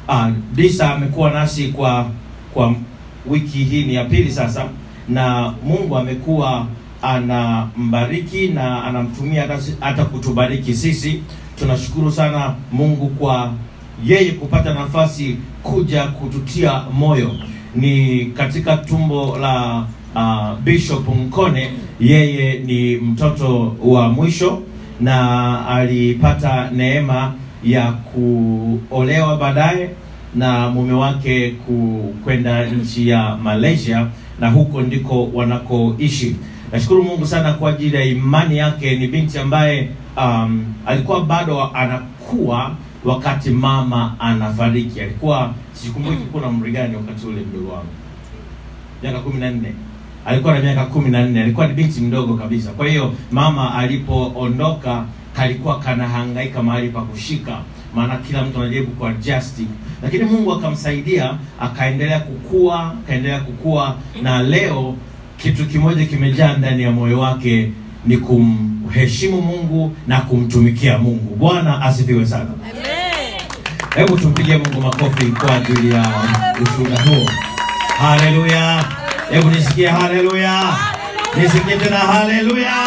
uh, Disa amekuwa nasi kwa kwa wiki hii ni ya pili sasa, na Mungu amekuwa anambariki na anamtumia hata, hata kutubariki sisi. Tunashukuru sana Mungu kwa yeye kupata nafasi kuja kututia moyo. Ni katika tumbo la uh, Bishop Mkone, yeye ni mtoto wa mwisho na alipata neema ya kuolewa baadaye na mume wake ku- kwenda nchi ya Malaysia na huko ndiko wanakoishi. Nashukuru Mungu sana kwa ajili ya imani yake. Ni binti ambaye um, alikuwa bado anakuwa wakati mama anafariki. Alikuwa sikumbuki kuna umri gani wakati ule mdogo wangu, miaka kumi na nne alikuwa na miaka kumi na nne alikuwa ni binti mdogo kabisa. Kwa hiyo mama alipoondoka kalikuwa kanahangaika mahali pa kushika, maana kila mtu anajaribu kuadjust, lakini Mungu akamsaidia akaendelea kukua, akaendelea kukua, na leo kitu kimoja kimejaa ndani ya moyo wake ni kumheshimu Mungu na kumtumikia Mungu. Bwana asifiwe sana. Hebu tumpigie Mungu makofi kwa ajili ya ushuhuda huo. Haleluya! Hebu nisikie haleluya, nisikie tena haleluya.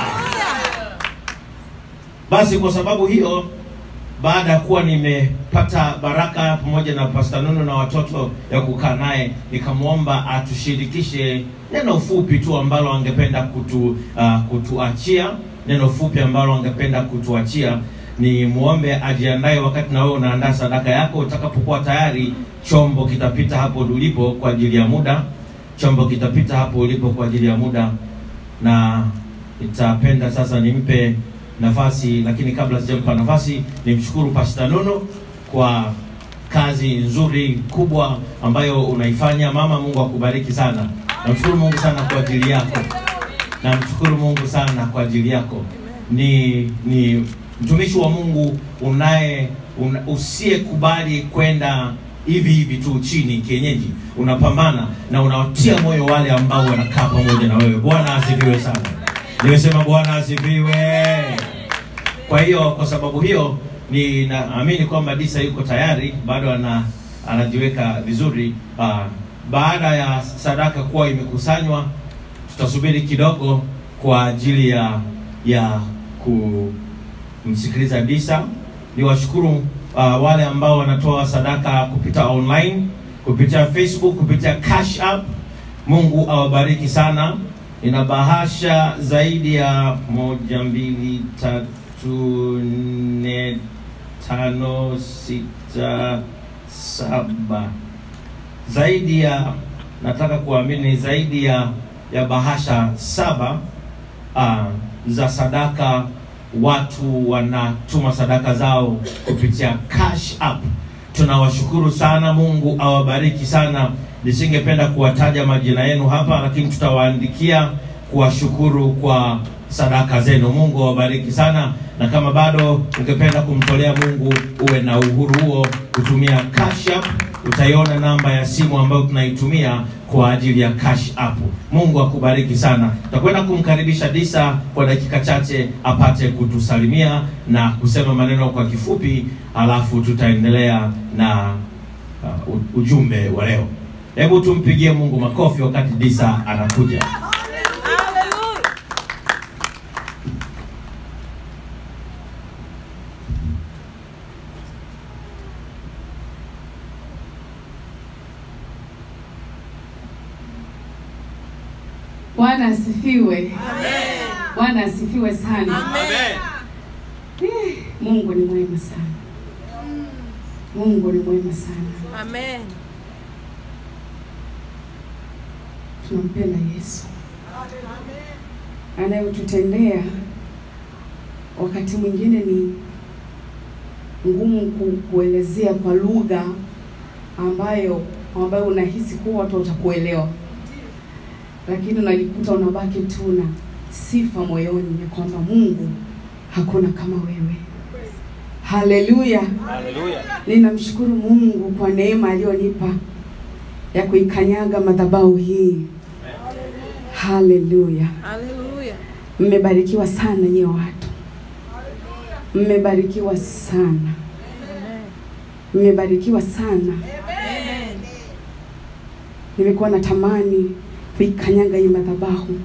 Basi kwa sababu hiyo, baada ya kuwa nimepata baraka pamoja na Pastor Nunu na watoto ya kukaa naye, nikamwomba atushirikishe neno fupi tu ambalo angependa kutu, uh, kutuachia neno fupi ambalo angependa kutuachia ni muombe ajiandae wakati na wewe unaandaa sadaka yako. Utakapokuwa tayari, chombo kitapita hapo ulipo kwa ajili ya muda. Chombo kitapita hapo ulipo kwa ajili ya muda, na nitapenda sasa nimpe nafasi, lakini kabla sijampa nafasi, nimshukuru Pastor Nono kwa kazi nzuri kubwa ambayo unaifanya. Mama, Mungu akubariki sana. Namshukuru Mungu sana kwa ajili yako, namshukuru Mungu sana kwa ajili yako. Ni ni mtumishi wa Mungu unaye una, usiyekubali kwenda hivi hivi tu chini kienyeji, unapambana na unawatia moyo wale ambao wanakaa pamoja na wewe. Bwana asifiwe sana. Nimesema Bwana asifiwe. Kwa hiyo kwa sababu hiyo ninaamini kwamba Disa yuko tayari, bado ana anajiweka vizuri. Uh, baada ya sadaka kuwa imekusanywa, tutasubiri kidogo kwa ajili ya ya kumsikiliza Disa. Niwashukuru uh, wale ambao wanatoa sadaka kupita online, kupitia Facebook, kupitia Cash App. Mungu awabariki sana. Nina bahasha zaidi ya moja, mbili, tatu, nne, tano, sita, saba, zaidi ya nataka kuamini zaidi ya ya bahasha saba uh, za sadaka. Watu wanatuma sadaka zao kupitia Cash App. Tunawashukuru sana, Mungu awabariki sana. Nisingependa kuwataja majina yenu hapa, lakini tutawaandikia kuwashukuru kwa sadaka zenu. Mungu awabariki sana, na kama bado ungependa kumtolea Mungu, uwe na uhuru huo kutumia Cash App. Utaiona namba ya simu ambayo tunaitumia kwa ajili ya Cash App. Mungu akubariki sana. Tutakwenda kumkaribisha Disa kwa dakika chache apate kutusalimia na kusema maneno kwa kifupi, alafu tutaendelea na uh, u- ujumbe wa leo. Hebu tumpigie Mungu makofi wakati Disa anakuja. Bwana asifiwe. Bwana asifiwe sana. Eh, Mungu ni mwema sana. Mungu ni mwema sana. Amen. Tunampenda Yesu anayotutendea wakati mwingine ni ngumu ku, kuelezea kwa lugha ambayo ambayo unahisi kuwa watu watakuelewa, lakini unajikuta unabaki tu na sifa moyoni ya kwamba Mungu hakuna kama wewe. Haleluya! Ninamshukuru Mungu kwa neema aliyonipa ya kuikanyaga madhabahu hii. Haleluya! Hallelujah. Mmebarikiwa sana nyie watu, mmebarikiwa sana. Mmebarikiwa sana. Nimekuwa natamani kuikanyaga hii madhabahu,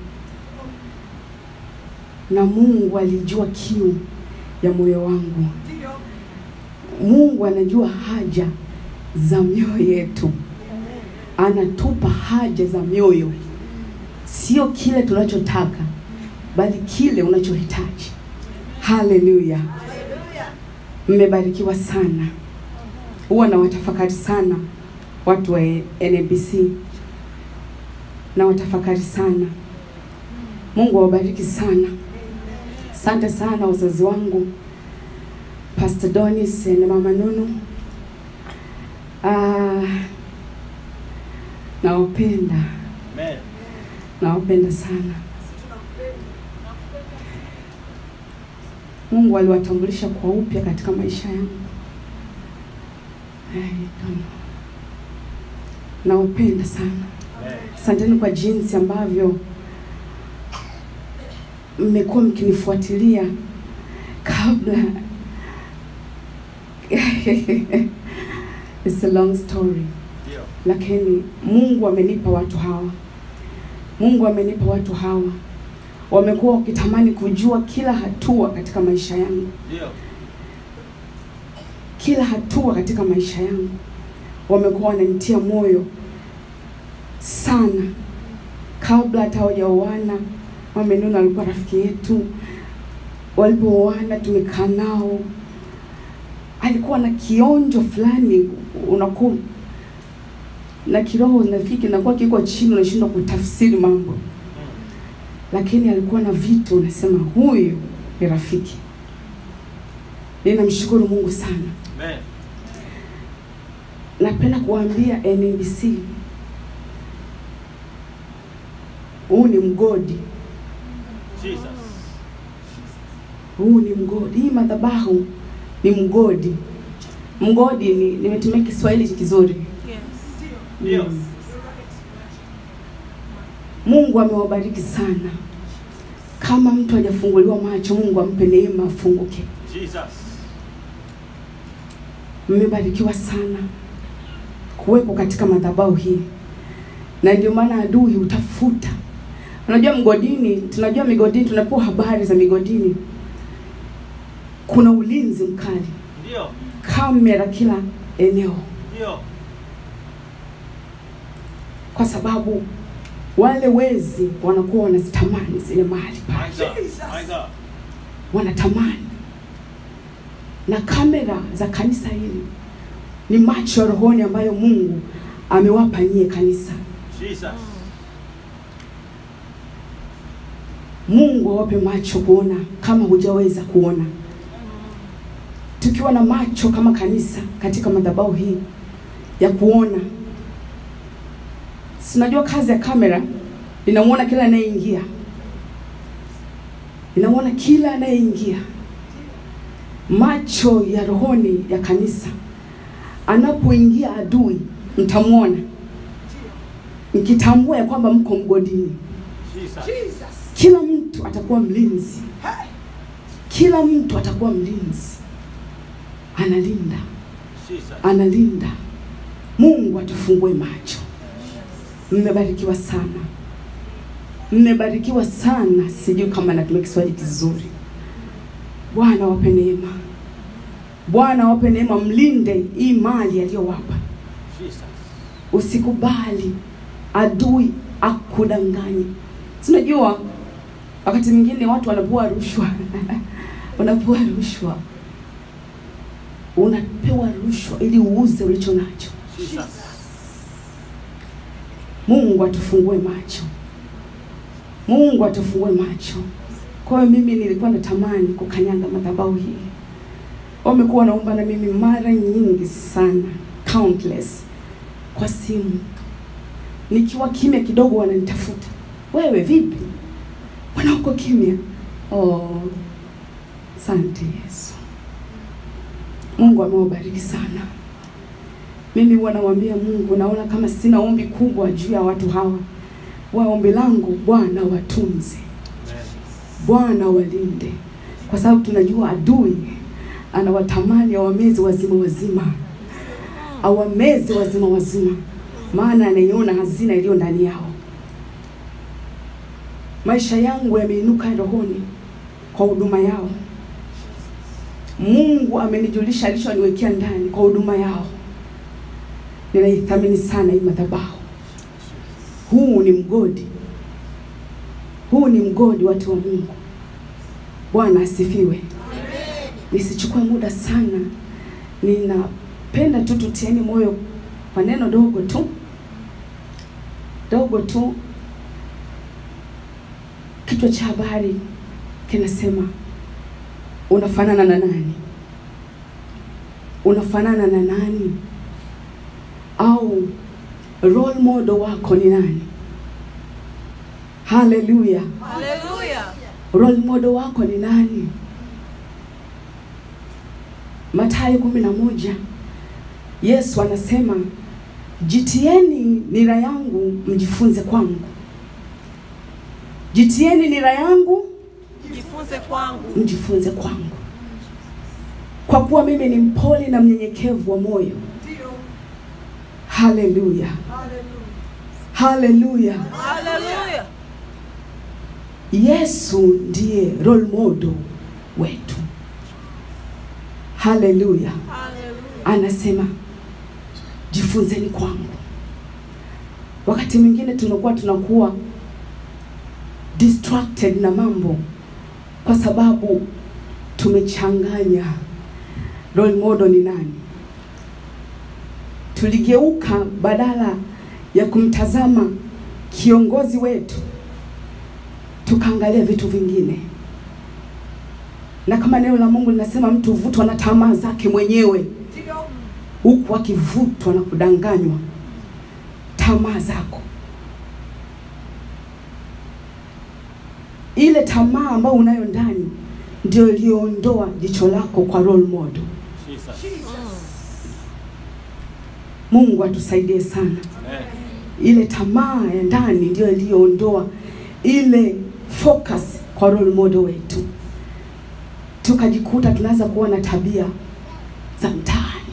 na Mungu alijua kiu ya moyo wangu. Mungu anajua haja za mioyo yetu, anatupa haja za mioyo, sio kile tunachotaka, bali kile unachohitaji. Haleluya! Mmebarikiwa sana. Huwa na watafakari sana watu wa NBC, na watafakari sana. Mungu awabariki sana. Asante sana wazazi wangu Pastor Donis na Mama Nunu. Ah, nawapenda, Amen. nawapenda sana. Mungu aliwatambulisha kwa upya katika maisha yangu. Ai, kama nawapenda sana. Amen. Asanteni kwa jinsi ambavyo mmekuwa mkinifuatilia kabla. It's a long story, Ndio. lakini Mungu amenipa watu hawa. Mungu amenipa watu hawa, wamekuwa wakitamani kujua kila hatua katika maisha yangu, Ndio. kila hatua katika maisha yangu. Wamekuwa wananitia moyo sana, kabla hata hawajaoana. Mama Nuna alikuwa rafiki yetu, walipooana tumekaa nao, alikuwa na kionjo fulani, unakuwa na kiroho nafiki nakuwa kiko chini, unashindwa kutafsiri mambo, lakini alikuwa na vitu unasema huyu ni rafiki. Ninamshukuru Mungu sana. Amen. Napenda kuambia NBC, huu ni mgodi, Jesus. huu ni mgodi. Hii madhabahu ni mgodi. Mgodi ni nimetumia Kiswahili kizuri. Ndio. Mm. Mungu amewabariki sana. Kama mtu hajafunguliwa macho, Mungu ampe neema afunguke. Jesus. Mmebarikiwa sana kuwepo katika madhabahu hii, na ndio maana adui utafuta. Unajua mgodini, tunajua migodini, tunapewa habari za migodini, kuna ulinzi mkali, Ndio. kamera kila eneo, Ndio. kwa sababu wale wezi wanakuwa wanazitamani zile mali My pale, God. My God. wanatamani. Na kamera za kanisa hili ni macho ya rohoni ambayo Mungu amewapa nyie kanisa. Jesus. Mungu awape macho kuona kama hujaweza kuona. Tukiwa na macho kama kanisa katika madhabahu hii ya kuona, sinajua kazi ya kamera inamuona kila anayeingia, inamuona kila anayeingia. Macho ya rohoni ya kanisa, anapoingia adui mtamwona, mkitambua ya kwamba mko mgodini Jesus. kila mtu atakuwa mlinzi, kila mtu atakuwa mlinzi, analinda, Jesus. analinda. Mungu atufungue macho. Mmebarikiwa sana, mmebarikiwa sana. Sijui kama natumia Kiswahili kizuri. Bwana wape neema, Bwana wape neema, mlinde hii mali aliyowapa. Jesus. Usikubali adui akudanganye. Sinajua wakati mwingine watu wanapewa rushwa unapewa rushwa, unapewa rushwa ili uuze ulicho nacho. Jesus. Mungu atufungue macho, Mungu atufungue macho. Kwa hiyo mimi nilikuwa natamani kukanyaga madhabahu hii. Wamekuwa wanaomba na mimi mara nyingi sana, countless, kwa simu. Nikiwa kimya kidogo, wananitafuta, wewe vipi, mbona uko kimya? Oh, asante Yesu. Mungu amewabariki sana. Mimi huwa namwambia Mungu, naona kama sina ombi kubwa juu ya watu hawa. Wa ombi langu Bwana watunze, Amen. Bwana walinde, kwa sababu tunajua adui anawatamani awamezi wazima wazima. awameze wazima wazima, maana anaiona hazina iliyo ndani yao. Maisha yangu yameinuka rohoni kwa huduma yao. Mungu amenijulisha alichoniwekea ndani kwa huduma yao. Ninaithamini sana hii madhabahu. Huu ni mgodi, huu ni mgodi, watu wa Mungu. Bwana asifiwe. Nisichukue muda sana, ninapenda tu tutieni moyo kwa neno dogo tu dogo tu. Kichwa cha habari kinasema unafanana na nani? Unafanana na nani? Au role model wako ni nani? Haleluya! Haleluya. role model wako ni nani? Mathayo kumi na moja Yesu anasema jitieni nira yangu mjifunze kwangu, jitieni nira yangu Jifunze kwangu. mjifunze kwangu, kwa kuwa mimi ni mpole na mnyenyekevu wa moyo. Haleluya, haleluya! Haleluya. Yesu ndiye role model wetu. Haleluya, Haleluya. anasema jifunzeni kwangu. Wakati mwingine tunakuwa tunakuwa distracted na mambo kwa sababu tumechanganya role model ni nani. Tuligeuka badala ya kumtazama kiongozi wetu tukaangalia vitu vingine, na kama neno la Mungu linasema mtu huvutwa na tamaa zake mwenyewe, huku akivutwa na kudanganywa tamaa zako. Ile tamaa ambayo unayo ndani ndio iliyoondoa jicho lako kwa role model. Mungu atusaidie sana. Ile tamaa ya ndani ndio iliyoondoa ile focus kwa role model wetu, tukajikuta tunaanza kuwa na tabia za mtaani,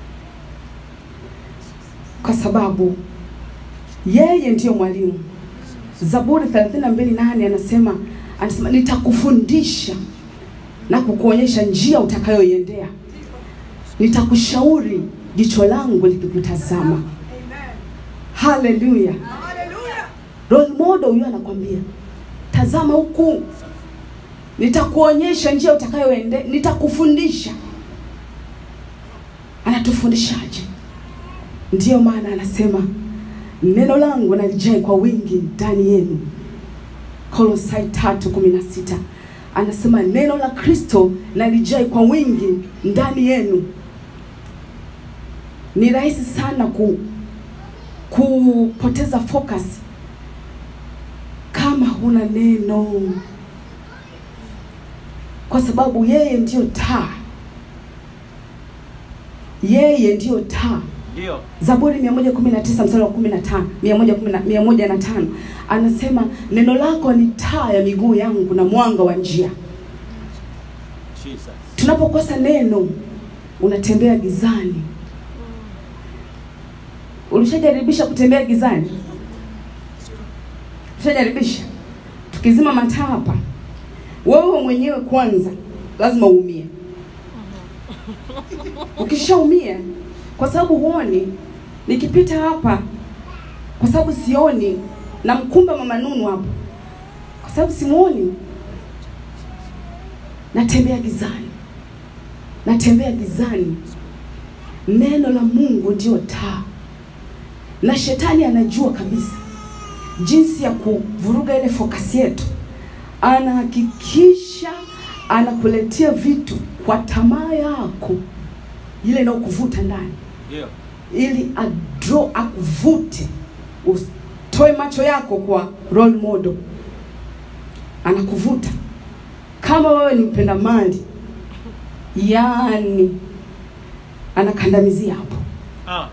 kwa sababu yeye ndiyo mwalimu. Zaburi 32:8 anasema anasema nitakufundisha na kukuonyesha njia utakayoiendea, nitakushauri jicho langu likikutazama. Haleluya! Role model huyo anakwambia tazama huku, nitakuonyesha njia utakayoende, nitakufundisha. Anatufundishaje? Ndiyo maana anasema neno langu nalijae kwa wingi ndani yenu. Kolosai tatu kumi na sita anasema neno la Kristo nalijae kwa wingi ndani yenu. Ni rahisi sana ku kupoteza focus kama huna neno, kwa sababu yeye ndiyo taa, yeye ndiyo taa. Ndio. Zaburi 119 mstari wa 15, 110 105 anasema neno lako ni taa ya miguu yangu na mwanga wa njia. Jesus. Tunapokosa neno, unatembea gizani. Ulishajaribisha kutembea gizani? Ushajaribisha? Tukizima mataa hapa, wewe mwenyewe kwanza lazima uumie. Ukishaumia, kwa sababu huoni, nikipita hapa, kwa sababu sioni, namkumba mama Nunu hapa, kwa sababu simuoni, natembea gizani, natembea gizani. Neno la Mungu ndio taa, na shetani anajua kabisa jinsi ya kuvuruga ile fokasi yetu. Anahakikisha anakuletea vitu kwa tamaa yako ile inayokuvuta ndani, Ndio. ili adro akuvute, utoe macho yako kwa role model. Anakuvuta kama wewe ni mpenda mali, yaani anakandamizia hapo. Ah.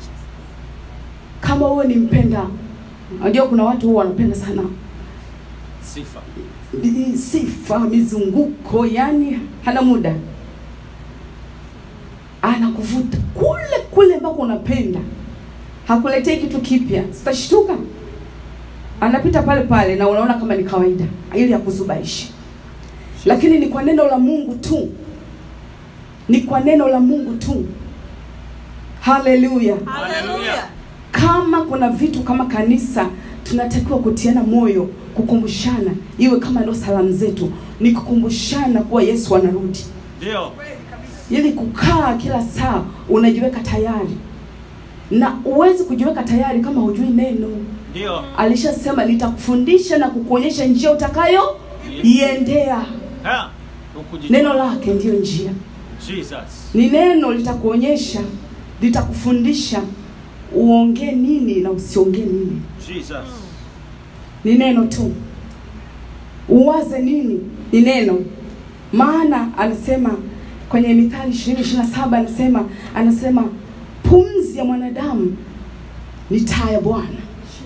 Kama wewe ni mpenda, unajua kuna watu huwa wanapenda sana Sifa. i- sifa, mizunguko, yani hana muda, anakuvuta kule kule ambako unapenda hakuletei kitu kipya, sitashtuka. Anapita pale pale na unaona kama ni kawaida, ili akuzubaishe. Lakini ni kwa neno la Mungu tu, ni kwa neno la Mungu tu. Haleluya! Haleluya. Kama kuna vitu kama kanisa tunatakiwa kutiana moyo, kukumbushana, iwe kama ndio salamu zetu, ni kukumbushana kuwa Yesu anarudi Ndio. ili kukaa kila saa unajiweka tayari, na uwezi kujiweka tayari kama hujui neno. Ndio. Alishasema nitakufundisha na kukuonyesha njia utakayo iendea. Ha. Neno lake ndiyo njia, Jesus. ni neno litakuonyesha, litakufundisha uongee nini na usiongee nini. Jesus. Ni neno tu, uwaze nini, ni neno. Maana anasema kwenye Mithali ishirini ishirini na saba anasema anasema pumzi ya mwanadamu ni taa ya Bwana,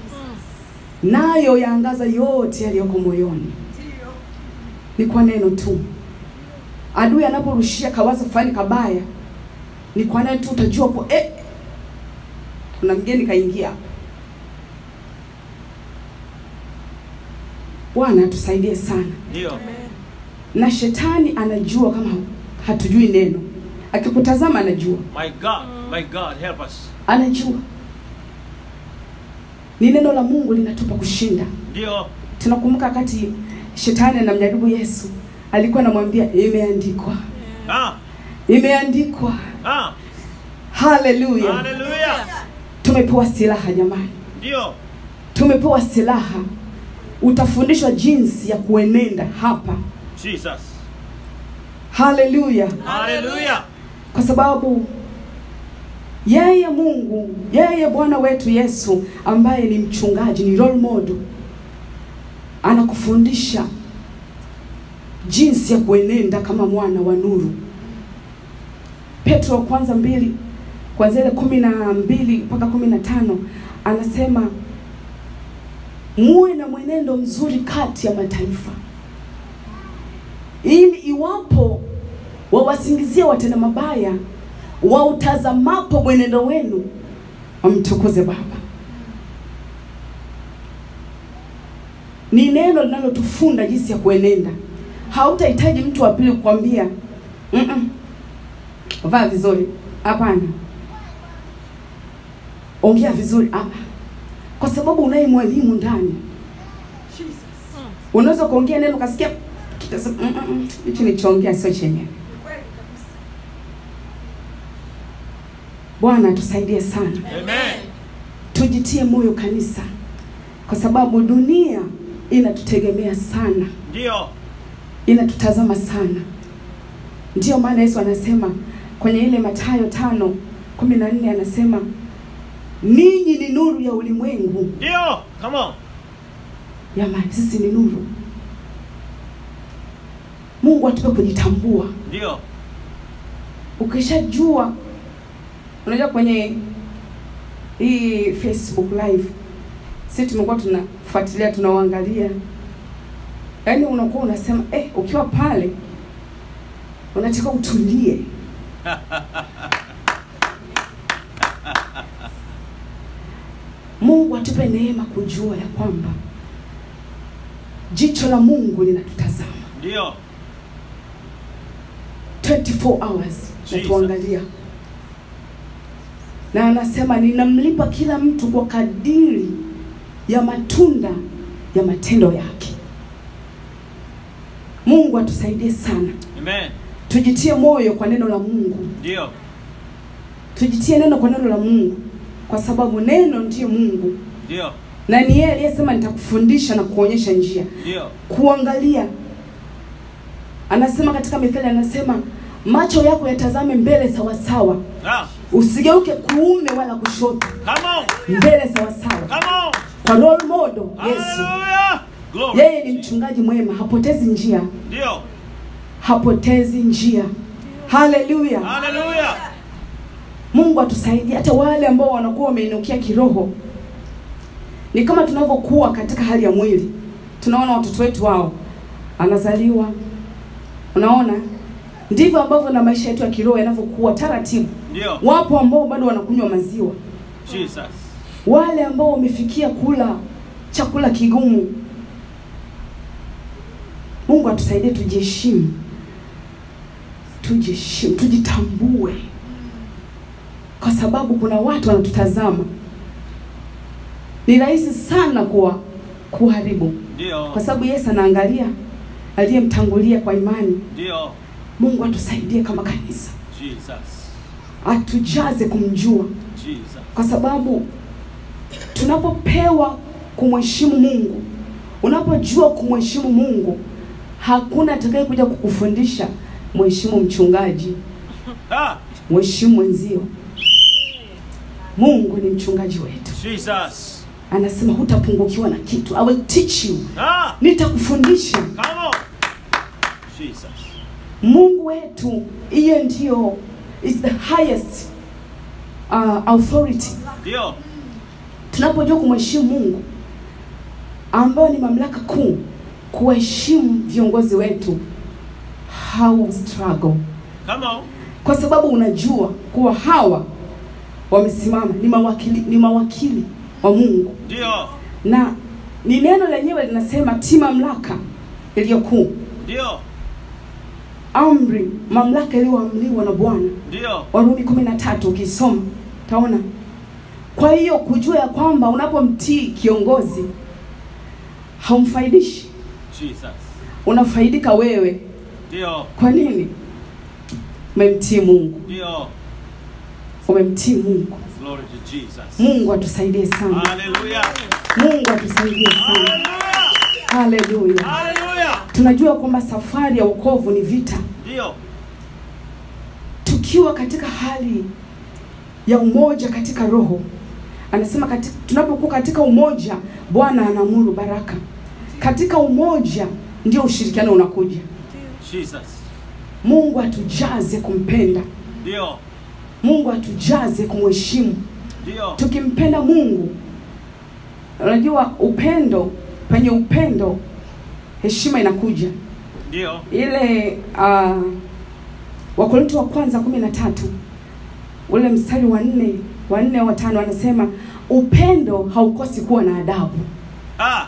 nayo yaangaza yote yaliyoko moyoni. Ni kwa neno tu. Adui anaporushia kawazo fulani kabaya, ni kwa neno tu utajua kwa eh, kuna mgeni kaingia hapa. Bwana atusaidie sana. Ndio. Na shetani anajua kama hatujui neno, akikutazama anajua, My God. My God, help us. anajua ni neno la Mungu linatupa kushinda. Ndio. Tunakumbuka wakati shetani anamjaribu Yesu, alikuwa anamwambia imeandikwa, Ah. imeandikwa. Ah. Haleluya! Hallelujah. Tumepewa silaha jamani, Ndio. tumepewa silaha. Utafundishwa jinsi ya kuenenda hapa. Jesus. Haleluya! Hallelujah. kwa sababu yeye Mungu, yeye Bwana wetu Yesu ambaye ni mchungaji, ni role model, anakufundisha jinsi ya kuenenda kama mwana wa nuru. Petro wa kwanza mbili kuanzia ile kumi na mbili mpaka kumi na tano anasema muwe na mwenendo mzuri kati ya mataifa, ili iwapo wawasingizia watenda mabaya, wautazamapo mwenendo wenu wamtukuze Baba. Ni neno linalotufunda jinsi ya kuenenda. Hautahitaji mtu wa pili kukwambia "Mm-mm, vaa vizuri, hapana, ongea vizuri, hapana, kwa sababu unaye mwalimu ndani. Unaweza kuongea neno ukasikia kitasema "Mm-mm, hichi nilichoongea sio chenyewe. Bwana atusaidie sana, Amen. tujitie moyo kanisa, kwa sababu dunia inatutegemea sana, Ndio. inatutazama sana. Ndiyo maana Yesu anasema kwenye ile Mathayo tano kumi na nne anasema ninyi ni nuru ya ulimwengu. Ndio. Come on. Jamani, sisi ni nuru. Mungu atupe kujitambua. Ndio. Ukishajua, unajua kwenye hii Facebook live sisi tumekuwa tunafuatilia tunawaangalia, yaani unakuwa unasema eh, ukiwa pale unataka utulie. Mungu atupe neema kujua ya kwamba jicho la Mungu linatutazama Ndio. 24 hours Jesus. natuangalia, na anasema ninamlipa kila mtu kwa kadiri ya matunda ya matendo yake. Mungu atusaidie sana, Amen. tujitie moyo kwa neno la Mungu, Ndio. tujitie neno kwa neno la Mungu, kwa sababu neno ndiyo Mungu Ndio. na ni yeye aliyesema nitakufundisha na kuonyesha njia. Ndio. Kuangalia, anasema katika Mithali, anasema macho yako yatazame mbele sawasawa, Ah. usigeuke kuume wala kushoto, Come on. mbele sawasawa, Come on. kwa role model Yesu. Hallelujah. Glory. Yeye ni mchungaji mwema, hapotezi njia, Ndio. hapotezi njia. Haleluya! Hallelujah. Mungu atusaidie, hata wale ambao wanakuwa wameinukia kiroho. Ni kama tunavyokuwa katika hali ya mwili, tunaona watoto wetu wao anazaliwa, unaona ndivyo ambavyo na maisha yetu ya kiroho yanavyokuwa taratibu. Ndio. Wapo ambao bado wanakunywa maziwa, Jesus. wale ambao wamefikia kula chakula kigumu. Mungu atusaidie tujiheshimu, tujiheshimu, tujitambue, kwa sababu kuna watu wanatutazama. Ni rahisi sana kuwa kuharibu, Ndio. kwa sababu Yesu anaangalia aliyemtangulia kwa imani. Ndio. Mungu atusaidie kama kanisa, Jesus. atujaze kumjua, Jesus. kwa sababu tunapopewa kumheshimu Mungu, unapojua kumheshimu Mungu, hakuna atakaye kuja kukufundisha mheshimu mchungaji, Ah, mheshimu mwenzio. Mungu ni mchungaji wetu, Jesus. anasema hutapungukiwa na kitu. I will teach you, Ah, nitakufundisha. come on. Jesus. Mungu wetu, hiyo ndiyo is the highest uh, authority. Ndio. Tunapojua kumheshimu Mungu, ambayo ni mamlaka kuu, kuwaheshimu viongozi wetu, how struggle, Come on. kwa sababu unajua kuwa hawa wamesimama ni mawakili, ni mawakili wa Mungu, Ndio. na ni neno lenyewe linasema ti mamlaka iliyo kuu, Ndio. amri, mamlaka iliyoamriwa na Bwana Ndio. Warumi kumi na tatu ukisoma utaona. Kwa hiyo kujua ya kwamba unapomtii kiongozi haumfaidishi, Jesus. unafaidika wewe. Ndio. Kwa nini? Umemtii Mungu, Ndio. umemtii Mungu. Glory to Jesus. Mungu atusaidie sana, Hallelujah. Mungu atusaidie sana. Hallelujah. Haleluya! Hallelujah. Tunajua kwamba safari ya wokovu ni vita. Ndio. Tukiwa katika hali ya umoja katika roho, anasema katika, tunapokuwa katika umoja, Bwana anaamuru baraka. Katika umoja ndio ushirikiano unakuja. Jesus. Mungu atujaze kumpenda, Ndio. Mungu atujaze kumheshimu. Ndio. Tukimpenda Mungu, unajua upendo, penye upendo heshima inakuja. Ndio. Ile uh, Wakorintho wa kwanza kumi na tatu ule mstari wa nne wa nne wa tano anasema upendo haukosi kuwa na adabu. Ah.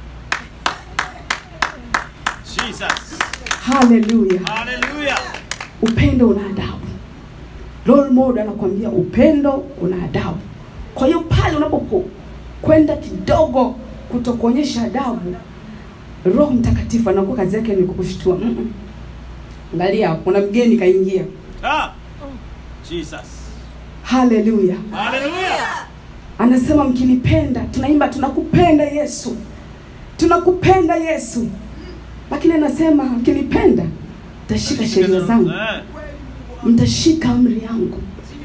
Jesus. Haleluya! Hallelujah. Upendo una adabu. Role model anakuambia upendo una adabu. Kwa hiyo pale unapokwenda kidogo kutokuonyesha adabu, Roho Mtakatifu anakuwa kazi yake ni kukushtua. Mm -mm. Angalia, kuna mgeni kaingia. Ah. Jesus. Haleluya! Hallelujah. Anasema mkinipenda, tunaimba tunakupenda Yesu, tunakupenda Yesu, lakini anasema mkinipenda mtashika sheria zangu, Eh. mtashika amri yangu.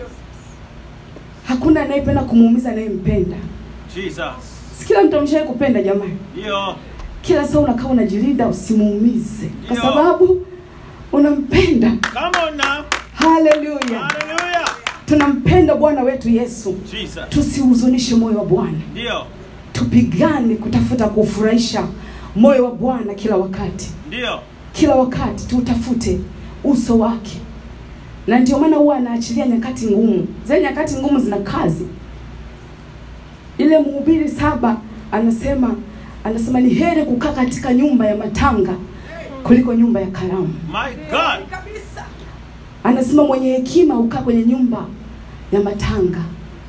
Hakuna anayependa kumuumiza anayempenda. Jesus. Si kila mtu ameshawahi kupenda jamani. Ndio. Kila saa unakaa unajilinda usimuumize, kwa Ndio. sababu unampenda. Come on now. Haleluya, Hallelujah. tunampenda Bwana wetu Yesu. Jesus. Tusihuzunishe moyo wa Bwana. Ndio. tupigane kutafuta kufurahisha moyo wa Bwana kila wakati, Ndio. kila wakati tutafute uso wake, na ndio maana huwa anaachilia nyakati ngumu. Zile nyakati ngumu zina kazi. Ile Mhubiri saba anasema anasema ni heri kukaa katika nyumba ya matanga kuliko nyumba ya karamu. My God. Anasema mwenye hekima hukaa kwenye nyumba ya matanga.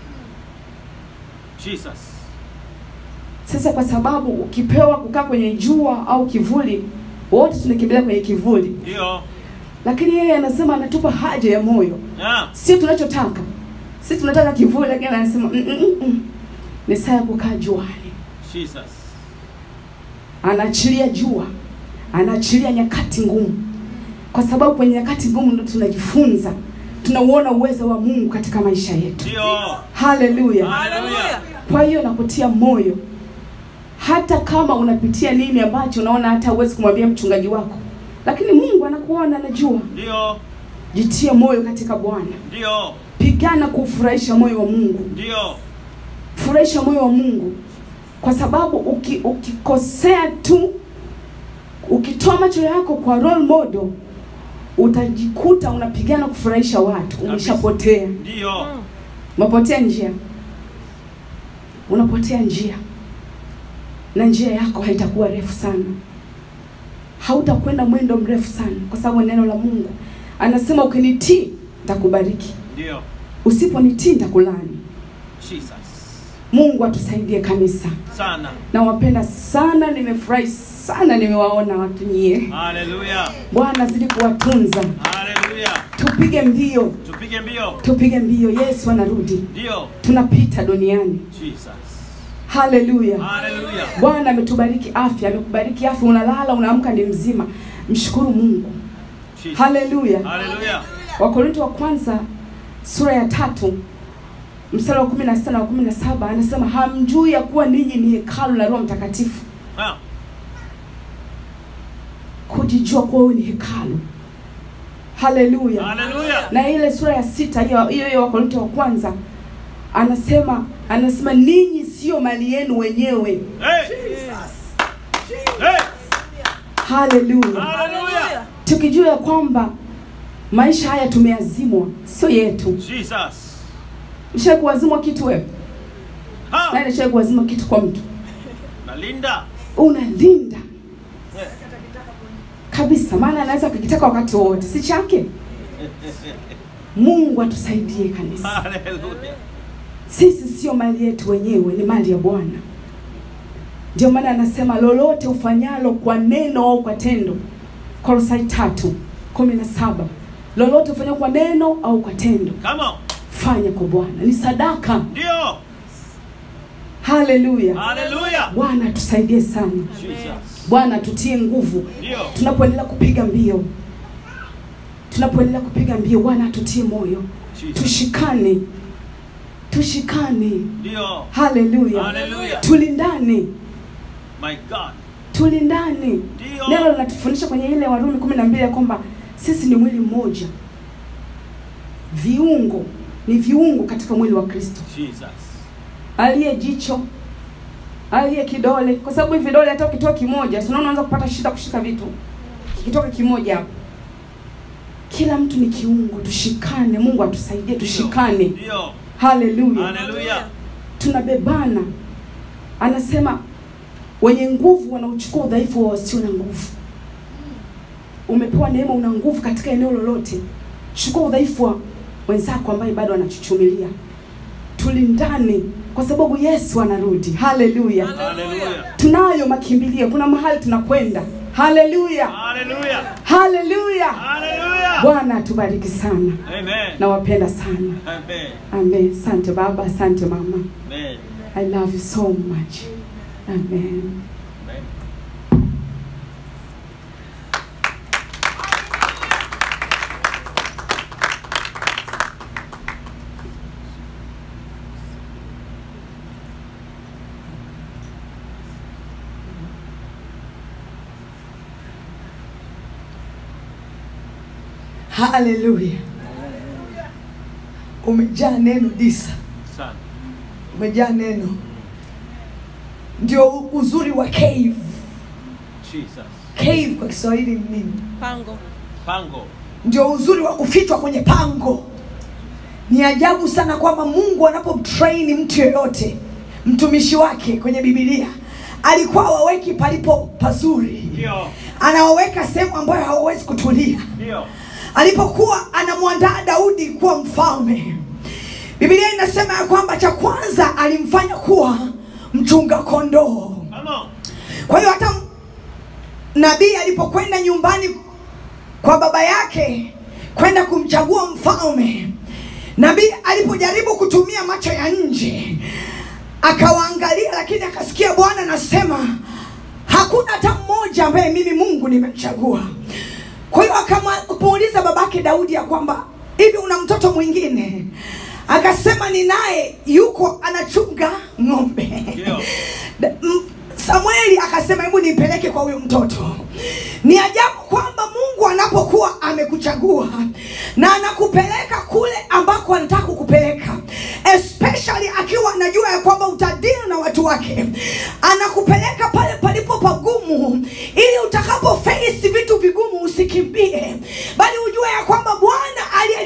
Jesus. Sasa kwa sababu ukipewa kukaa kwenye jua au kivuli, wote tunakimbilia kwenye kivuli, Ndio. lakini yeye anasema anatupa haja ya moyo, Yeah. sio tunachotaka. Sisi tunataka kivuli, lakini anasema mm, mm, mm, mm. ni saa ya kukaa juani. Jesus. Anaachilia jua, anaachilia nyakati ngumu, kwa sababu kwenye nyakati ngumu ndo tunajifunza, tunauona uwezo wa Mungu katika maisha yetu. Ndio. Haleluya! Hallelujah. Kwa hiyo nakutia moyo, hata kama unapitia nini ambacho unaona hata huwezi kumwambia mchungaji wako, lakini Mungu anakuona, anajua. Ndio. Jitie moyo katika Bwana, Ndio. pigana kuufurahisha moyo wa Mungu, Ndio. furahisha moyo wa Mungu, kwa sababu uki, ukikosea tu, ukitoa macho yako kwa role model, utajikuta unapigana kufurahisha watu, umeshapotea, Ndio. umepotea njia, unapotea njia, na njia yako haitakuwa refu sana, hautakwenda mwendo mrefu sana, kwa sababu neno la Mungu anasema ukinitii nitakubariki, Ndio. usiponitii nitakulaani. Jesus. Mungu atusaidie kanisa. Sana. Nawapenda sana, nimefurahi sana, nimewaona watu nyie. Haleluya. Bwana azidi kuwatunza, Haleluya. tupige mbio, Tupige mbio. tupige mbio. Yesu anarudi, Ndio. tunapita duniani. Jesus. Haleluya! Haleluya. Bwana ametubariki afya, amekubariki afya, unalala unaamka ni mzima. Mshukuru Mungu. Jesus. Haleluya! Haleluya. Wakorinto wa kwanza sura ya tatu mstari wa kumi na sita na wa kumi na saba anasema hamjui ya kuwa ninyi ni hekalu la Roho Mtakatifu. Ah. Kujijua kuwa wewe ni hekalu. Haleluya! Haleluya. na ile sura ya sita hiyo hiyo hiyo Wakorinto wa kwanza anasema anasema ninyi sio mali yenu wenyewe. Hey. Hey. Haleluya! Haleluya. tukijua ya kwamba maisha haya tumeazimwa, sio yetu. Jesus. Ushawahi kuazimwa kitu wewe? Ha. Nani ashawahi kuazimwa kitu kwa mtu? Nalinda. Unalinda Eh. kabisa, maana anaweza kukitaka wakati wowote, si chake. Mungu atusaidie kanisa. Haleluya. Sisi sio mali yetu wenyewe, ni mali ya Bwana. Ndio maana anasema lolote ufanyalo kwa neno au kwa tendo, Kolosai tatu kumi na saba lolote ufanyalo kwa neno au kwa tendo, Come on. fanya kwa Bwana, ni sadaka. Ndio. Haleluya! Haleluya. Bwana atusaidie sana, Jesus. Bwana tutie nguvu Ndio. tunapoendelea kupiga mbio, tunapoendelea kupiga mbio, Bwana atutie moyo, Jesus. tushikane, tushikane. Ndio. Haleluya, Haleluya. tulindane, My God. tulindane. Ndio. Neno linatufundisha kwenye ile Warumi kumi na mbili ya kwamba sisi ni mwili mmoja, viungo ni viungo katika mwili wa Kristo, Jesus. aliye jicho, aliye kidole, kwa sababu hivi vidole hata ukitoa kimoja, si unaona unaanza kupata shida kushika vitu, kikitoka kimoja hapo. Kila mtu ni kiungo, tushikane. Mungu atusaidie, tushikane. Ndio. Haleluya, Haleluya. tunabebana. Anasema wenye nguvu wanauchukua udhaifu wa wasio na nguvu. Umepewa neema, una nguvu katika eneo lolote, chukua udhaifu wa wenzako ambaye bado anachuchumilia. Tulindane kwa sababu Yesu anarudi. Haleluya, Haleluya. tunayo makimbilio, kuna mahali tunakwenda. Haleluya, Haleluya. haleluya. Haleluya. Bwana atubariki sana, Amen. nawapenda sana. Amen. Amen. Asante baba, asante mama. Amen. I love you so much. Amen. Amen. Haleluya. Umejaa neno Disa, Sana. umejaa neno. Ndio uzuri wa cave. Jesus. Cave kwa Kiswahili ni nini? Pango. Pango. Ndio uzuri wa kufichwa kwenye pango. Ni ajabu sana kwamba Mungu anapomtrain mtu yoyote, mtumishi wake kwenye Biblia alikuwa waweki palipo pazuri, Ndio. anawaweka sehemu ambayo hawawezi kutulia. Ndio. alipokuwa anamwandaa Daudi kuwa mfalme, Biblia inasema ya kwamba cha kwanza alimfanya kuwa mchunga kondoo. Come on. Kwa hiyo hata nabii alipokwenda nyumbani kwa baba yake kwenda kumchagua mfalme, nabii alipojaribu kutumia macho ya nje akawaangalia, lakini akasikia Bwana anasema hakuna hata mmoja ambaye mimi Mungu nimemchagua. Kwa hiyo akamuuliza babake Daudi ya kwamba hivi una mtoto mwingine? Akasema ninaye, yuko anachunga ng'ombe. Ndio. Da- m- Samueli akasema hebu nipeleke kwa huyo mtoto. Ni ajabu kwamba Mungu anapokuwa amekuchagua na anakupeleka kule ambako anataka kukupeleka, especially akiwa anajua ya kwamba utadili na watu wake, anakupeleka pale palipo pagumu, ili utakapo face vitu vigumu usikimbie, bali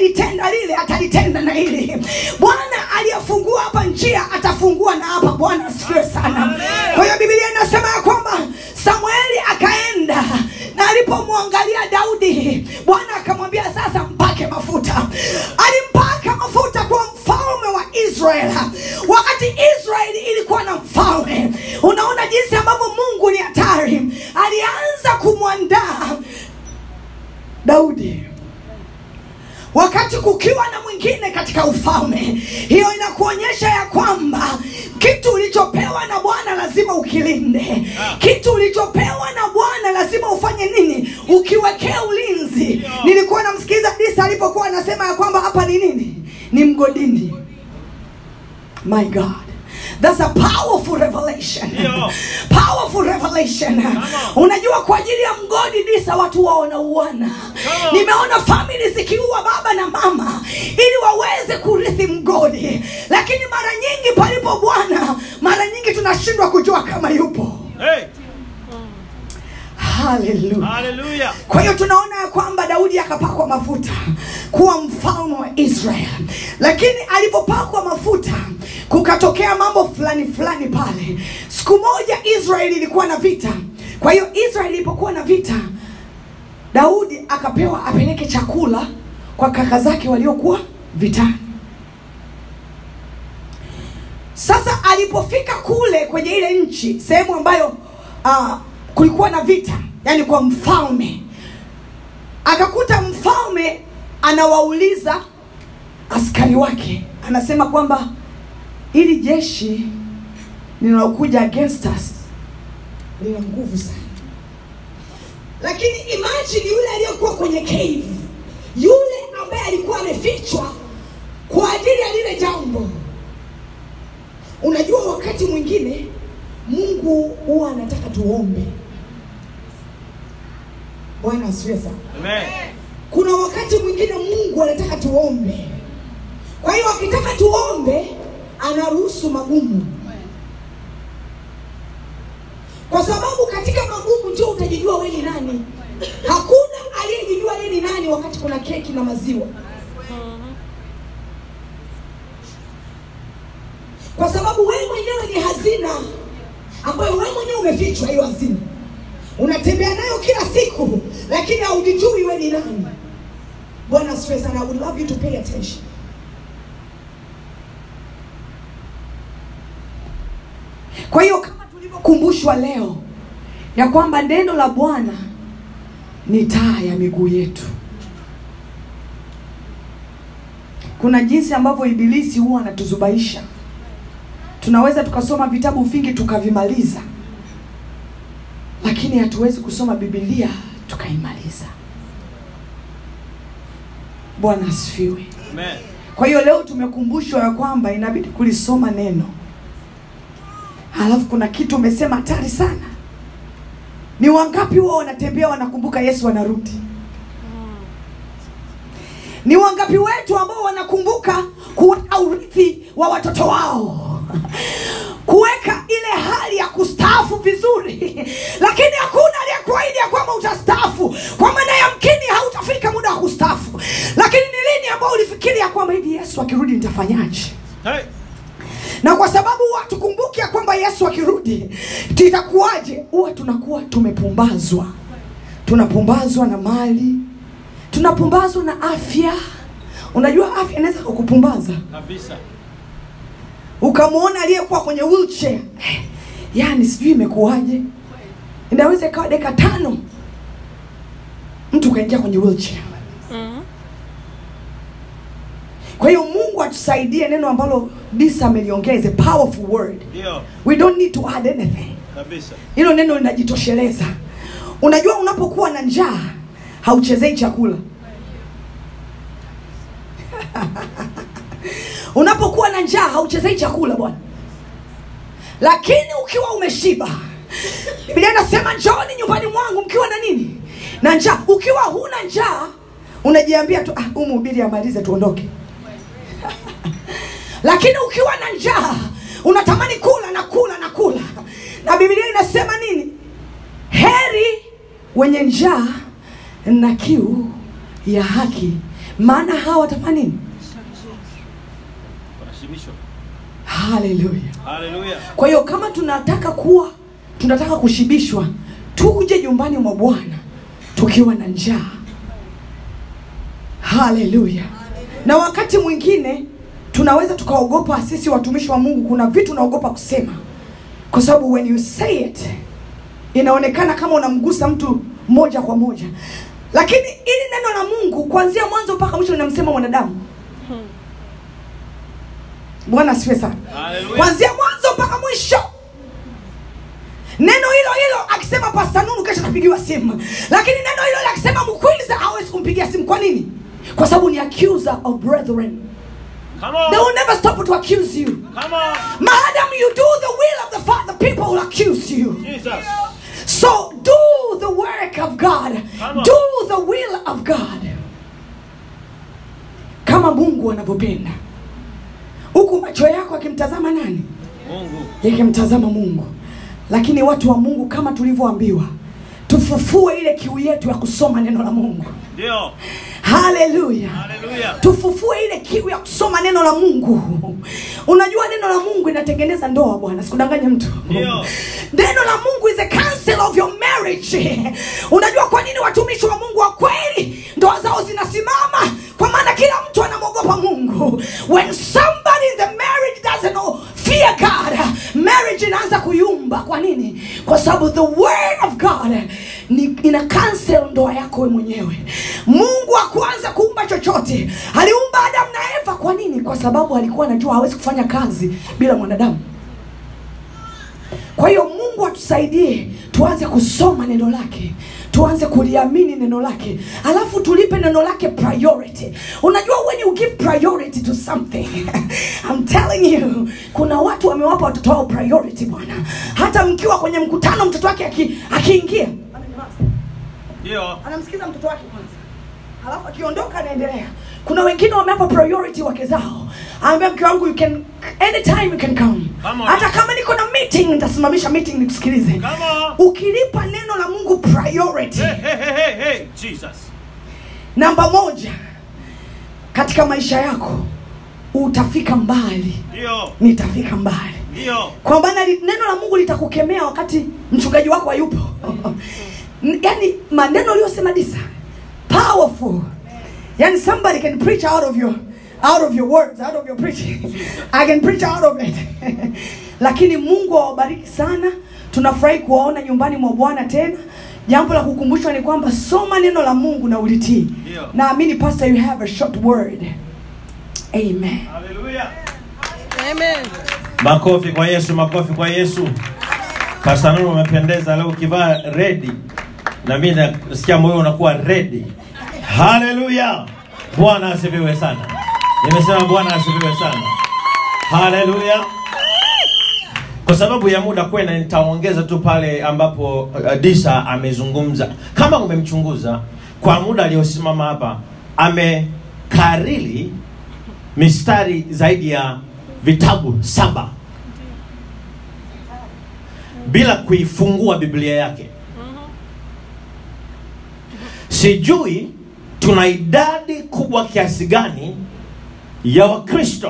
alilitenda lile atalitenda na hili bwana aliyefungua hapa njia atafungua na hapa bwana asifiwe sana kwa hiyo biblia inasema ya kwamba samueli akaenda na alipomwangalia daudi bwana akamwambia sasa mpake mafuta alimpaka mafuta kwa mfalme wa israel wakati israeli ilikuwa na mfalme unaona jinsi ambavyo mungu ni hatari alianza kumwandaa daudi wakati kukiwa na mwingine katika ufalme hiyo inakuonyesha ya kwamba kitu ulichopewa na bwana lazima ukilinde kitu ulichopewa na bwana lazima ufanye nini ukiwekee ulinzi nilikuwa namsikiliza disa alipokuwa anasema ya kwamba hapa ni nini ni mgodini my god That's a powerful revelation. Ndio. Powerful revelation. Unajua kwa ajili ya mgodi disa watu wao wanauana. on. Nimeona family zikiua baba na mama ili waweze kurithi mgodi. Lakini mara nyingi palipo Bwana, mara nyingi tunashindwa kujua kama yupo. Hey, Hallelujah. hallelujah. kwa hiyo tunaona ya kwamba daudi akapakwa mafuta kuwa mfalme wa israel lakini alipopakwa mafuta kukatokea mambo fulani fulani pale siku moja israeli ilikuwa na vita kwa hiyo israeli ilipokuwa na vita daudi akapewa apeleke chakula kwa kaka zake waliokuwa vitani sasa alipofika kule kwenye ile nchi sehemu ambayo uh, kulikuwa na vita yani kwa mfalme akakuta mfalme anawauliza askari wake anasema kwamba ili jeshi linalokuja against us lina nguvu sana lakini imagine yule aliyekuwa kwenye cave yule ambaye alikuwa amefichwa kwa ajili ya lile jambo unajua wakati mwingine mungu huwa anataka tuombe bwana asifiwe sana Amen. kuna wakati mwingine mungu anataka tuombe kwa hiyo akitaka tuombe anaruhusu magumu kwa sababu katika magumu ndio utajijua we ni nani hakuna aliyejijua yeye ni nani wakati kuna keki na maziwa kwa sababu wewe mwenyewe ni hazina ambayo wewe mwenyewe umefichwa hiyo hazina unatembea nayo kila siku lakini haujijui we ni nani bwana asifiwe sana I would love you to pay attention kwa hiyo kama tulivyokumbushwa leo ya kwamba neno la bwana ni taa ya miguu yetu kuna jinsi ambavyo ibilisi huwa anatuzubaisha tunaweza tukasoma vitabu vingi tukavimaliza lakini hatuwezi kusoma bibilia tukaimaliza bwana asifiwe Amen. kwa hiyo leo tumekumbushwa ya kwamba inabidi kulisoma neno halafu kuna kitu umesema hatari sana ni wangapi wao wanatembea wanakumbuka yesu anarudi ni wangapi wetu ambao wanakumbuka kuweka urithi wa watoto wao kuweka ile hali ya kustaafu vizuri lakini hakuna aliyekuahidi ya kwamba utastaafu kwa maana yamkini hautafika muda wa kustaafu lakini ni lini ambao ulifikiri ya kwamba hivi yesu akirudi nitafanyaje Hey, na kwa sababu huwa tukumbuki ya kwamba yesu akirudi titakuwaje huwa tunakuwa tumepumbazwa tunapumbazwa na mali tunapumbazwa na afya unajua afya inaweza kukupumbaza kabisa. ukamwona aliyekuwa kwenye wheelchair Eh, yaani sijui imekuwaje inaweza ikawa dakika tano mtu ukaingia kwenye wheelchair kwa hiyo mungu atusaidie neno ambalo disa ameliongea is a powerful word Ndio, we don't need to add anything kabisa. hilo neno linajitosheleza unajua unapokuwa na njaa hauchezei chakula unapokuwa na njaa hauchezei chakula bwana lakini ukiwa umeshiba biblia inasema njooni nyumbani mwangu mkiwa na nini na njaa ukiwa huna njaa unajiambia tu ah, huyu mhubiri amalize tuondoke lakini ukiwa na njaa unatamani kula na kula na kula na biblia inasema nini heri wenye njaa na kiu ya haki maana hawa watafanya nini Wanashibishwa. haleluya Haleluya. kwa hiyo kama tunataka kuwa tunataka kushibishwa tuje nyumbani mwa bwana tukiwa na njaa haleluya na wakati mwingine tunaweza tukaogopa sisi watumishi wa mungu kuna vitu unaogopa kusema kwa sababu when you say it inaonekana kama unamgusa mtu moja kwa moja lakini ili neno la mungu kuanzia mwanzo mpaka mwisho linamsema mwanadamu bwana asifiwe sana Haleluya. kuanzia mwanzo mpaka mwisho neno hilo hilo akisema pasta nunu kesho atapigiwa simu lakini neno hilo hilo akisema mkwiza hawezi kumpigia simu kwa nini kwa sababu ni accuser of brethren Come they on. will never stop to accuse you Come on. madam you do the will of the father people will accuse you Jesus. so do the work of god Come on. do the will of god kama mungu anavyopenda huku macho yako akimtazama nani Mungu. yakimtazama mungu lakini watu wa mungu kama tulivyoambiwa tufufue ile kiu yetu ya kusoma neno la mungu Ndio. haleluya Haleluya. tufufue ile kiu ya kusoma neno la mungu unajua neno la mungu inatengeneza ndoa bwana sikudanganye mtu Ndio. neno la mungu is a counsel of your marriage unajua kwa nini watumishi wa mungu wa kweli ndoa zao zinasimama kwa maana kila mtu anamwogopa mungu when somebody in the marriage doesn't know fear god marriage inaanza kuyumba kwa nini kwa sababu the word of god ni ina cancel ndoa yako we mwenyewe mungu hakuanza kuumba chochote aliumba adamu na eva kwa nini kwa sababu alikuwa anajua hawezi kufanya kazi bila mwanadamu kwa hiyo mungu atusaidie tuanze kusoma neno lake tuanze kuliamini neno lake alafu tulipe neno lake priority unajua when you give priority to something I'm telling you kuna watu wamewapa watoto wao priority bwana hata mkiwa kwenye mkutano mtoto wake aki- akiingia Ndio. anamsikiza mtoto wake kwanza alafu akiondoka anaendelea kuna wengine wamewapa priority wake zao ambia mke wangu you can anytime you can come Come on. hata kama niko na meeting nitasimamisha meeting nikusikilize Come on. ukilipa neno la mungu priority Hey, hey, hey, hey, hey. Jesus. namba moja katika maisha yako utafika mbali Ndio. nitafika mbali Ndio. kwa maana li- neno la mungu litakukemea wakati mchungaji wako hayupo N- yaani maneno uliyosema disa powerful yani somebody can preach out of your out of your words out of your preaching i can preach out of it lakini mungu awabariki sana tunafurahi kuwaona nyumbani mwa bwana tena jambo la kukumbushwa ni kwamba soma neno la mungu na ulitii Ndio. naamini pastor you have a short word amen Haleluya. Amen. makofi kwa yesu makofi kwa yesu pasanuru umependeza leo ukivaa redi na mi nasikia moyo unakuwa redi haleluya bwana asifiwe sana nimesema bwana asifiwe sana haleluya kwa sababu ya muda kwenda nitaongeza tu pale ambapo uh, disa amezungumza kama umemchunguza kwa muda aliyosimama hapa amekariri mistari zaidi ya vitabu saba bila kuifungua biblia yake sijui tuna idadi kubwa kiasi gani ya wakristo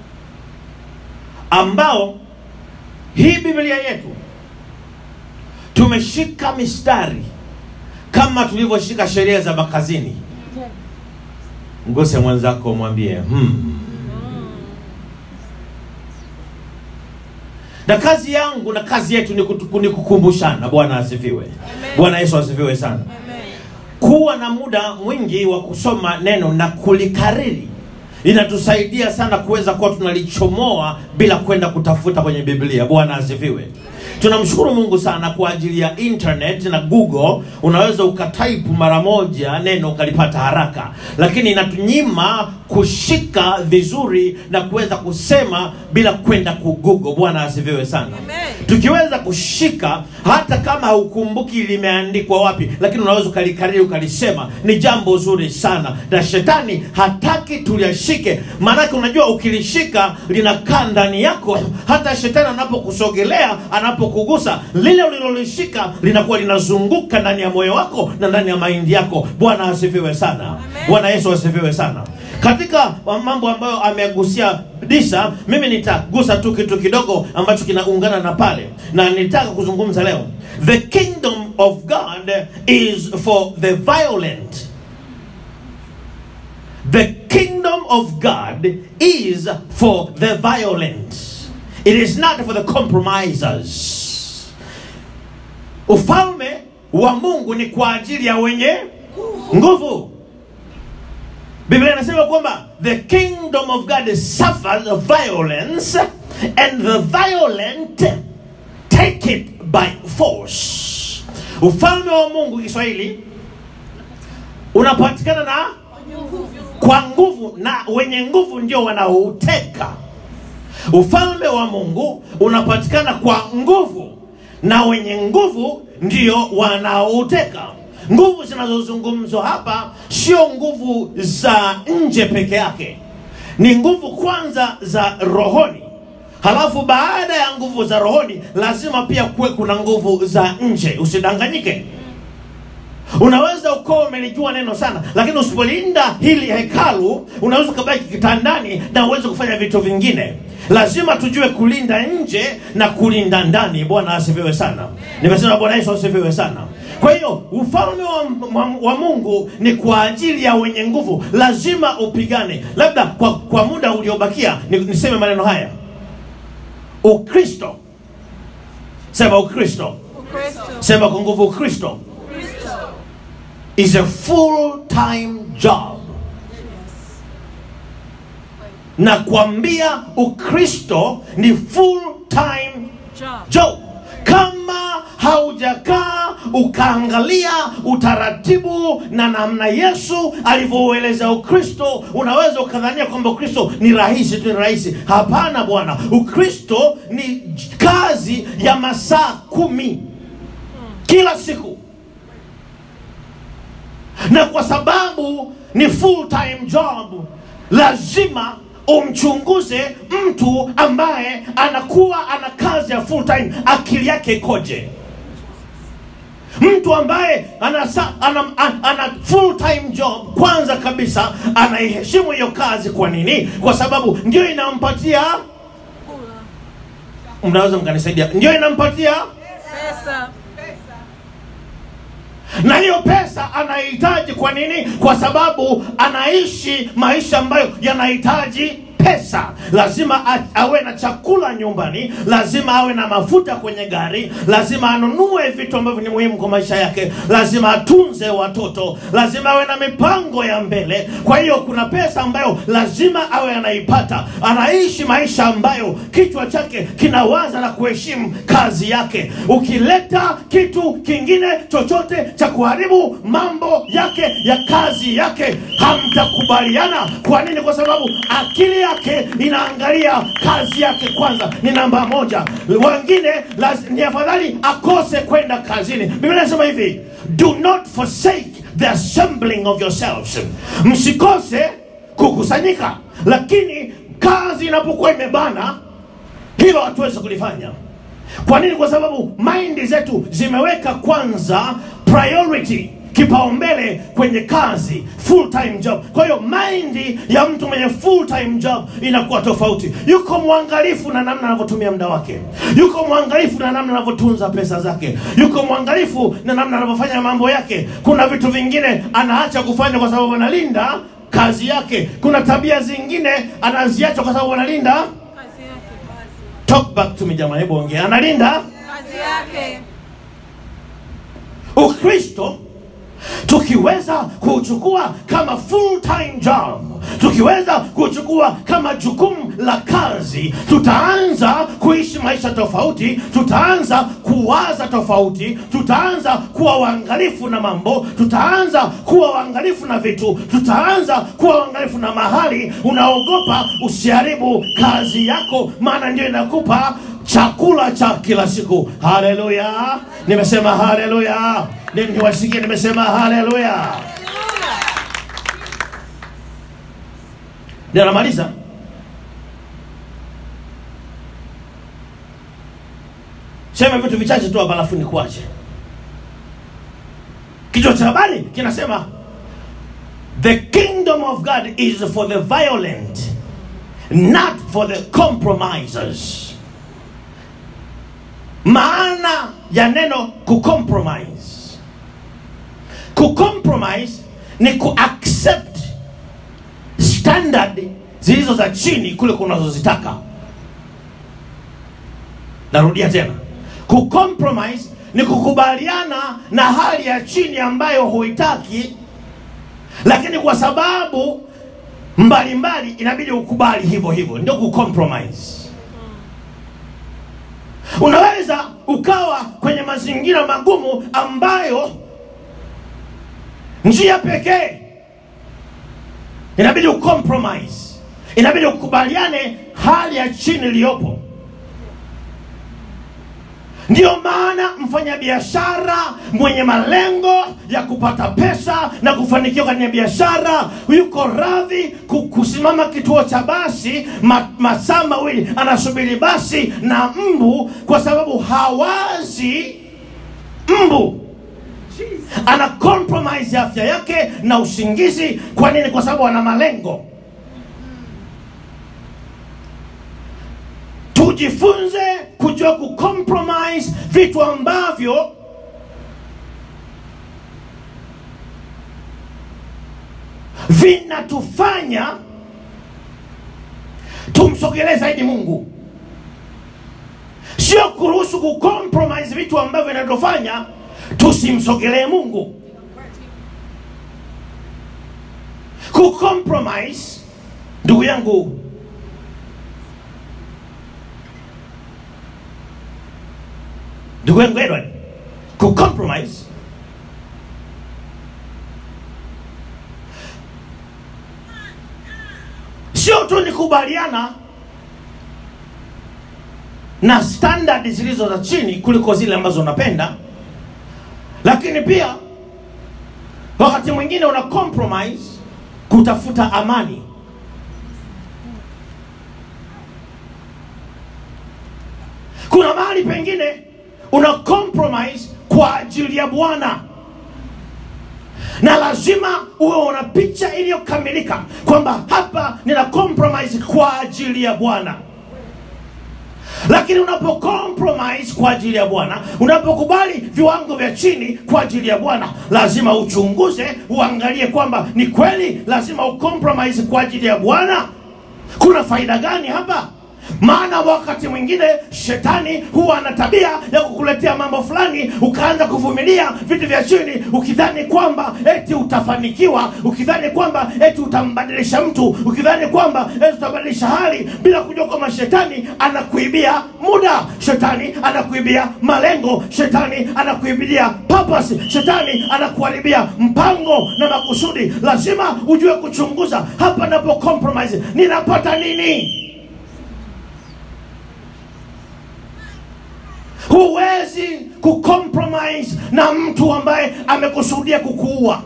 ambao hii biblia yetu tumeshika mistari kama tulivyoshika sheria za makazini mguse mwenzako mwambie hmm. na kazi yangu na kazi yetu ni kutu- ni kukumbushana bwana asifiwe bwana yesu asifiwe sana Amen. kuwa na muda mwingi wa kusoma neno na kulikariri inatusaidia sana kuweza kuwa tunalichomoa bila kwenda kutafuta kwenye biblia bwana asifiwe tunamshukuru mungu sana kwa ajili ya internet na google unaweza ukataipu mara moja neno ukalipata haraka lakini inatunyima kushika vizuri na kuweza kusema bila kwenda kugoogle bwana asifiwe sana Amen. tukiweza kushika hata kama haukumbuki limeandikwa wapi lakini unaweza ukalikariri ukalisema ni jambo zuri sana na shetani hataki tuliyashike maanake unajua ukilishika linakaa ndani yako hata shetani anapokusogelea anapokugusa lile ulilolishika linakuwa linazunguka ndani ya moyo wako na ndani ya maindi yako bwana asifiwe sana bwana yesu asifiwe sana katika mambo ambayo amegusia disa mimi nitagusa tu kitu kidogo ambacho kinaungana na pale na nitaka kuzungumza leo the kingdom of god is for the violent the kingdom of god is for the violent it is not for the compromisers ufalme wa mungu ni kwa ajili ya wenye nguvu biblia inasema kwamba the kingdom of god suffers violence and the violent take it by force ufalme wa mungu kiswahili unapatikana na kwa nguvu na wenye nguvu ndio wanaouteka ufalme wa mungu unapatikana kwa nguvu na wenye nguvu ndio wanaouteka nguvu zinazozungumzwa hapa sio nguvu za nje peke yake ni nguvu kwanza za rohoni halafu baada ya nguvu za rohoni lazima pia kuwe kuna nguvu za nje usidanganyike unaweza ukawa umelijua neno sana lakini usipolinda hili hekalu unaweza ukabaki kitandani na uweze kufanya vitu vingine lazima tujue kulinda nje na kulinda ndani bwana asifiwe sana nimesema bwana yesu asifiwe sana kwa hiyo ufalme wa, wa, wa mungu ni kwa ajili ya wenye nguvu lazima upigane labda kwa, kwa muda uliobakia ni- niseme maneno haya ukristo sema ukristo Ukristo. sema kwa nguvu ukristo Kristo. is a full time job na kuambia ukristo ni full time Job. job kama haujakaa ukaangalia utaratibu na namna yesu alivyoueleza ukristo unaweza ukadhania kwamba ukristo ni rahisi tu ni rahisi hapana bwana ukristo ni kazi ya masaa kumi kila siku na kwa sababu ni full time job lazima umchunguze mtu ambaye anakuwa ana kazi ya full time akili yake ikoje mtu ambaye ana, sa- ana, ana, ana full time job kwanza kabisa anaiheshimu hiyo kazi kwa nini kwa sababu ndio inampatia Kula. mnaweza mkanisaidia ndio inampatia Pesa. na hiyo pesa anahitaji kwa nini kwa sababu anaishi maisha ambayo yanahitaji pesa lazima a- awe na chakula nyumbani lazima awe na mafuta kwenye gari lazima anunue vitu ambavyo ni muhimu kwa maisha yake lazima atunze watoto lazima awe na mipango ya mbele kwa hiyo kuna pesa ambayo lazima awe anaipata anaishi maisha ambayo kichwa chake kinawaza na kuheshimu kazi yake ukileta kitu kingine chochote cha kuharibu mambo yake ya kazi yake hamtakubaliana kwa nini kwa sababu akili yake inaangalia kazi yake kwanza ni namba moja wengine laz- ni afadhali akose kwenda kazini biblia inasema hivi do not forsake the assembling of yourselves msikose kukusanyika lakini kazi inapokuwa imebana hilo hatuwezi kulifanya kwa nini kwa sababu maindi zetu zimeweka kwanza priority kipaumbele kwenye kazi full time job kwa hiyo maindi ya mtu mwenye full time job inakuwa tofauti yuko mwangalifu na namna anavyotumia muda wake yuko mwangalifu na namna anavyotunza pesa zake yuko mwangalifu na namna anavyofanya mambo yake kuna vitu vingine anaacha kufanya kwa sababu analinda kazi yake kuna tabia zingine anaziacha kwa sababu analinda Kazi yake. talk back to me jamaa hebu ongea analinda Kazi yake. ukristo tukiweza kuchukua kama full time job tukiweza kuchukua kama jukumu la kazi tutaanza kuishi maisha tofauti tutaanza kuwaza tofauti tutaanza kuwa waangalifu na mambo tutaanza kuwa waangalifu na vitu tutaanza kuwa waangalifu na mahali unaogopa usiharibu kazi yako maana ndio inakupa chakula cha kila siku haleluya nimesema haleluya Ni- niwasikie nimesema haleluya ndio namaliza sema vitu vichache tu hapa alafu nikuache kichwa cha habari kinasema the kingdom of god is for the violent not for the compromisers maana ya neno kucompromise kucompromise ni kuaccept standard zilizo za chini kule kunazozitaka narudia tena kucompromise ni kukubaliana na hali ya chini ambayo huitaki lakini kwa sababu mbalimbali inabidi ukubali hivyo hivyo ndio kucompromise unaweza ukawa kwenye mazingira magumu ambayo njia pekee inabidi ucompromise inabidi ukubaliane hali ya chini iliyopo ndiyo maana mfanyabiashara mwenye malengo ya kupata pesa na kufanikiwa kwenye biashara yuko radhi ku- kusimama kituo cha basi ma, masaa mawili anasubiri basi na mbu kwa sababu hawazi mbu ana compromise afya yake na usingizi kwa nini kwa sababu ana malengo tujifunze kujua kucompromise vitu ambavyo vinatufanya tumsogelee zaidi mungu sio kuruhusu kucompromise vitu ambavyo vinatufanya tusimsogelee mungu kucompromise ndugu yangu ndugu yangu edward kucompromise sio tu ni kubaliana na standard zilizo za chini kuliko zile ambazo unapenda lakini pia wakati mwingine una compromise kutafuta amani kuna mahali pengine una compromise kwa ajili ya bwana na lazima uwe una picha iliyokamilika kwamba hapa nina compromise kwa ajili ya bwana lakini unapo compromise kwa ajili ya bwana unapokubali viwango vya chini kwa ajili ya bwana lazima uchunguze uangalie kwamba ni kweli lazima ucompromise kwa ajili ya bwana kuna faida gani hapa maana wakati mwingine shetani huwa ana tabia ya kukuletea mambo fulani ukaanza kuvumilia vitu vya chini ukidhani kwamba eti utafanikiwa ukidhani kwamba eti utambadilisha mtu ukidhani kwamba eti utabadilisha hali bila kujua kwamba shetani anakuibia muda shetani anakuibia malengo shetani anakuibia purpose shetani anakuharibia mpango na makusudi lazima ujue kuchunguza hapa napo compromise ninapata nini huwezi kucompromise na mtu ambaye amekusudia kukuua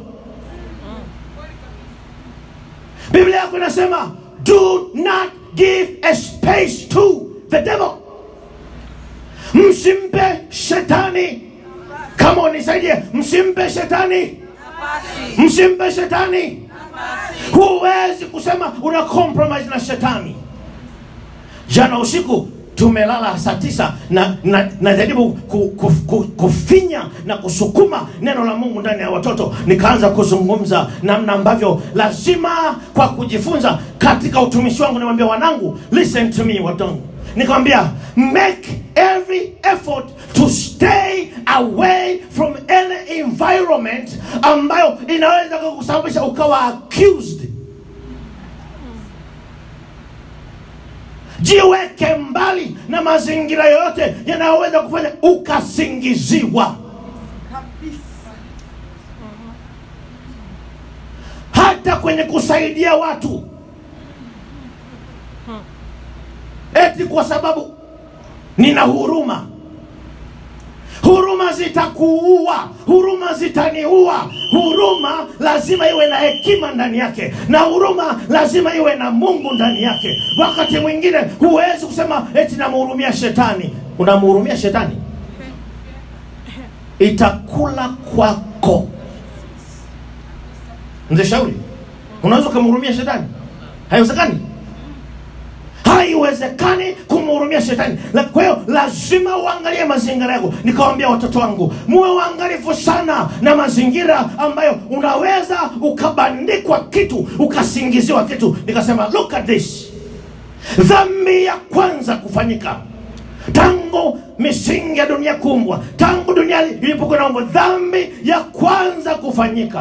biblia yako inasema do not give a space to the devil msimpe shetani kama unisaidie msimpe shetani msimpe shetani huwezi kusema una compromise na shetani jana usiku tumelala saa tisa na na najaribu ku, ku, ku, kufinya na kusukuma neno la mungu ndani ya watoto nikaanza kuzungumza namna ambavyo lazima kwa kujifunza katika utumishi wangu niwambia wanangu listen to me watongu nikamwambia make every effort to stay away from any environment ambayo inaweza kukusababisha ukawa accused jiweke mbali na mazingira yoyote yanayoweza kufanya ukasingiziwa hata kwenye kusaidia watu eti kwa sababu nina huruma huruma zitakuua huruma zitaniua huruma lazima iwe na hekima ndani yake na huruma lazima iwe na mungu ndani yake wakati mwingine huwezi kusema eti namhurumia shetani unamhurumia shetani itakula kwako mzee shauri unaweza ukamhurumia shetani haiwezekani haiwezekani kumhurumia shetani La- kwa hiyo lazima uangalie mazingira yako nikawambia watoto wangu muwe waangalifu sana na mazingira ambayo unaweza ukabandikwa kitu ukasingiziwa kitu nikasema look at this dhambi ya kwanza kufanyika tangu misingi ya dunia kuumbwa tangu dunia ilipokuwa naumbwa dhambi ya kwanza kufanyika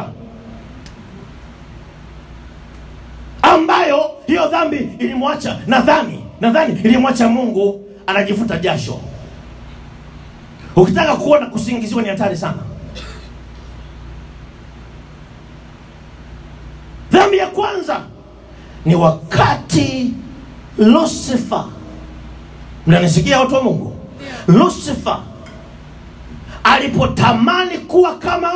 ambayo hiyo dhambi ilimwacha nadhani nadhani ilimwacha mungu anajifuta jasho ukitaka kuona kusingiziwa ni hatari sana dhambi ya kwanza ni wakati lucifer mnanisikia watu wa mungu lucifer alipotamani kuwa kama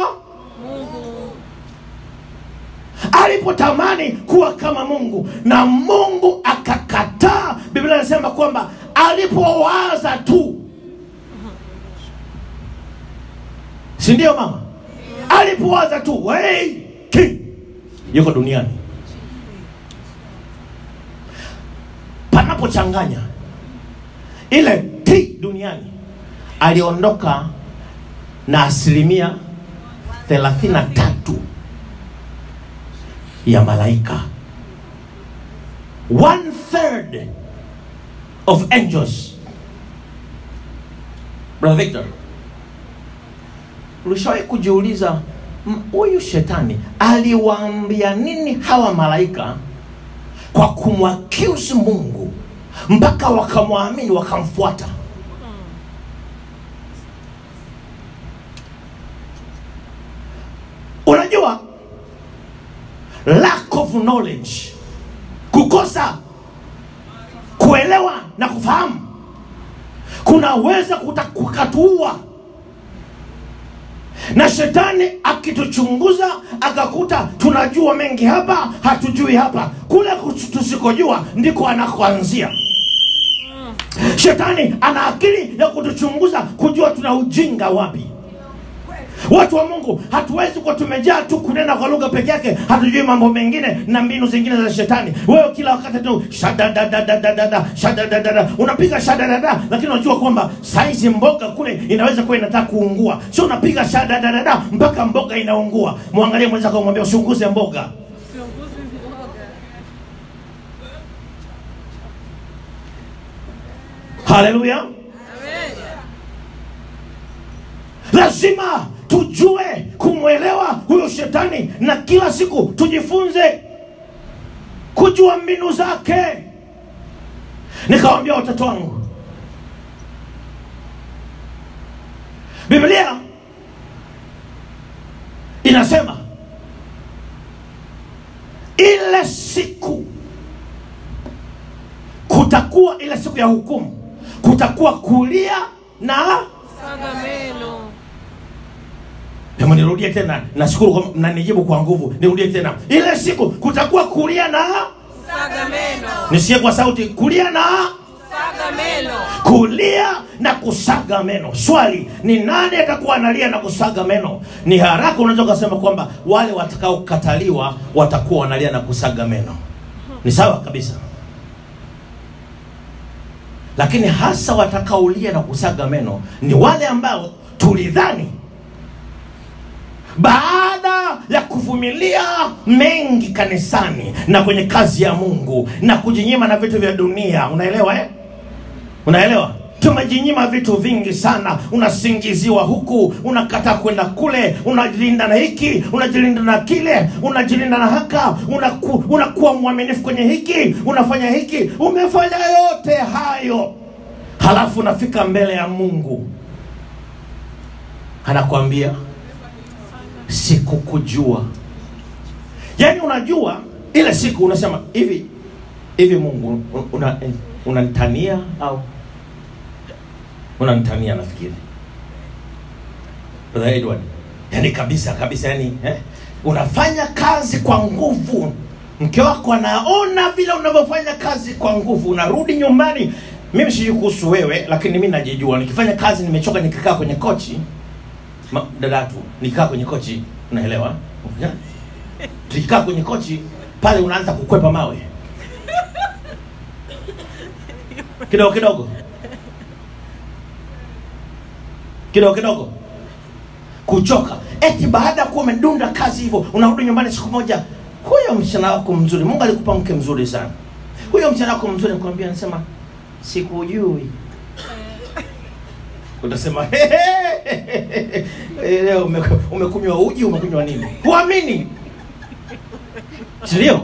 alipotamani kuwa kama mungu na mungu akakataa biblia inasema kwamba alipowaza tu si ndio mama alipowaza tu hey, king yuko duniani panapochanganya ile t duniani aliondoka na asilimia 33 ya malaika one third of angels brother victor ulishawahi kujiuliza m- huyu shetani aliwaambia nini hawa malaika kwa kumwaccuse mungu mpaka wakamwamini wakamfuata unajua lack of knowledge kukosa kuelewa na kufahamu kunaweza kuta- kukatuua na shetani akituchunguza akakuta tunajua mengi hapa hatujui hapa kule kus- tusikojua ndiko anakoanzia shetani ana akili ya kutuchunguza kujua tuna ujinga wapi watu wa mungu hatuwezi kuwa tumejaa tu kunena kwa lugha peke yake hatujui mambo mengine na mbinu zingine za shetani wewe kila wakati tu shadadadadadada shadadadada unapiga shadadada lakini unajua kwamba saizi mboga kule inaweza kuwa inataka kuungua sio unapiga shadadadada mpaka mboga inaungua mwangalie mwenzako mwambia usiunguze mboga haleluya lazima tujue kumwelewa huyo shetani na kila siku tujifunze kujua mbinu zake nikawambia watoto wangu biblia inasema ile siku kutakuwa ile siku ya hukumu kutakuwa kulia na Saga meno. Hebu nirudie tena, nashukuru kwa mnanijibu kwa nguvu. Nirudie tena, ile siku kutakuwa kulia na Saga meno. nisikie kwa sauti, kulia na Saga meno. kulia na kusaga meno. Swali ni nani atakuwa analia na kusaga meno? Ni haraka unaweza ukasema kwamba wale watakaokataliwa watakuwa wanalia na kusaga meno. Ni sawa kabisa, lakini hasa watakaolia na kusaga meno ni wale ambao tulidhani baada ya kuvumilia mengi kanisani na kwenye kazi ya mungu na kujinyima na vitu vya dunia unaelewa eh? unaelewa tumejinyima vitu vingi sana unasingiziwa huku unakataa kwenda kule unajilinda na hiki unajilinda na kile unajilinda na haka unaku, unakuwa mwaminifu kwenye hiki unafanya hiki umefanya yote hayo halafu unafika mbele ya mungu anakwambia sikukujua yaani unajua ile siku unasema hivi hivi mungu una- unanitania au unanitania nafikiri Brother Edward yani kabisa kabisa yani eh? unafanya kazi kwa nguvu mke wako anaona vile unavyofanya kazi kwa nguvu unarudi nyumbani mimi sijui kuhusu wewe lakini mi najijua nikifanya kazi nimechoka nikikaa kwenye kochi ma- dadatu nikikaa kwenye kochi unaelewa yeah? tukikaa kwenye kochi pale unaanza kukwepa mawe kidogo kidogo kidogo kidogo kuchoka eti baada ya kuwa umedunda kazi hivyo unarudi nyumbani siku moja huyo msichana wako mzuri mungu alikupa mke mzuri sana huyo msichana wako mzuri nakwambia anasema sikujui utasema "Hehehe, leo ume- umekunywa uji umekunywa nini huamini sindio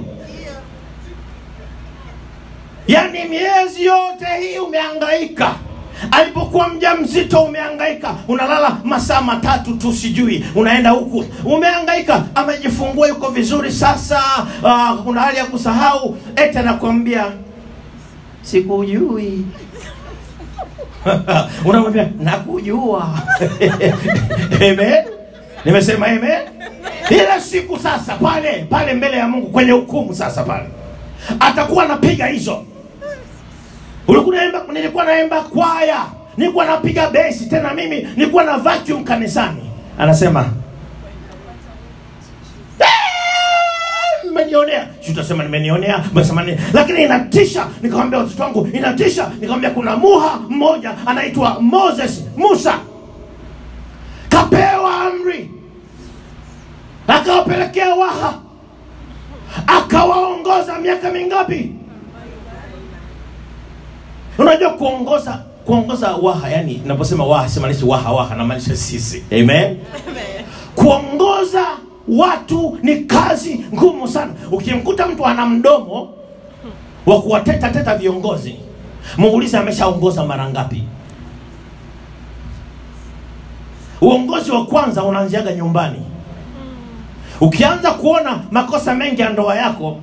yaani miezi yote hii umehangaika alipokuwa mja mzito umehangaika unalala masaa matatu tu sijui unaenda huku umehangaika amejifungua yuko vizuri sasa uh, kuna hali ya kusahau eti anakwambia sikujui unamwambia nakujua amen nimesema amen ile siku sasa pale pale mbele ya mungu kwenye hukumu sasa pale atakuwa anapiga hizo ulikuwa naimba nilikuwa naimba kwaya nilikuwa napiga besi tena mimi nilikuwa na vacuum kanisani anasema "Eh, mmenionea si utasema nimenionea umesema nini lakini inatisha nikamwambia watoto wangu inatisha nikamwambia kuna muha mmoja anaitwa moses musa kapewa amri akawapelekea waha akawaongoza miaka mingapi unajua kuongoza kuongoza waha yani naposema waha simaanishi waha waha namaanisha sisi amen kuongoza watu ni kazi ngumu sana ukimkuta mtu ana mdomo wa kuwateta teta viongozi muulize ameshaongoza mara ngapi uongozi wa kwanza unaanziaga nyumbani ukianza kuona makosa mengi ya ndoa yako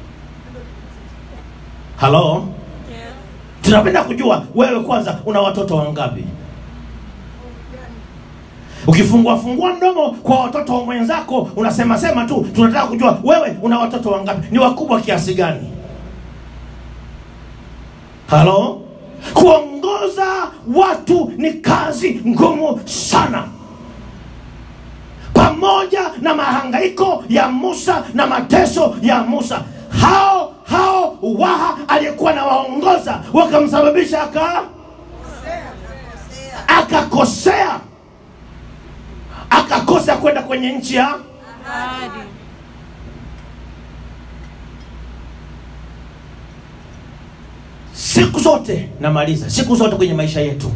halo tunapenda kujua wewe kwanza una watoto wangapi ukifungua fungua mdomo kwa watoto wa mwenzako unasema sema tu tunataka kujua wewe una watoto wangapi ni wakubwa kiasi gani halo kuongoza watu ni kazi ngumu sana pamoja na mahangaiko ya musa na mateso ya musa hao hao waha aliyekuwa na waongoza wakamsababisha aka akakosea akakosa kwenda kwenye nchi ya Ahadi. siku zote namaliza siku zote kwenye maisha yetu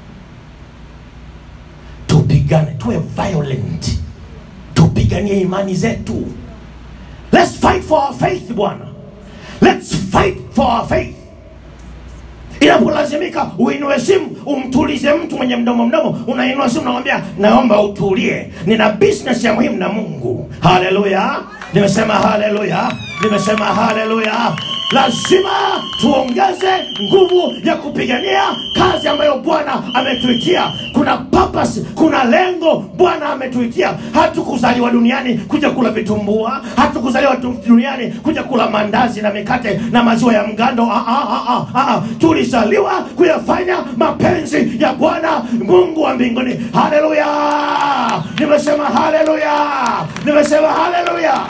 tupigane tuwe violent tupiganie imani zetu let's fight for our faith bwana let's fight for our faith inapolazimika uinue simu umtulize mtu mwenye mdomo mdomo unainua simu unamwambia naomba utulie nina business ya muhimu na mungu haleluya nimesema haleluya nimesema haleluya lazima tuongeze nguvu ya kupigania kazi ambayo bwana ametuitia kuna purpose kuna lengo bwana ametuitia hatukuzaliwa duniani kuja kula vitumbua hatukuzaliwa tu- duniani kuja kula mandazi na mikate na maziwa ya mgando ah, ah, ah, ah, ah. tulizaliwa kuyafanya mapenzi ya bwana mungu wa mbinguni haleluya nimesema haleluya nimesema haleluya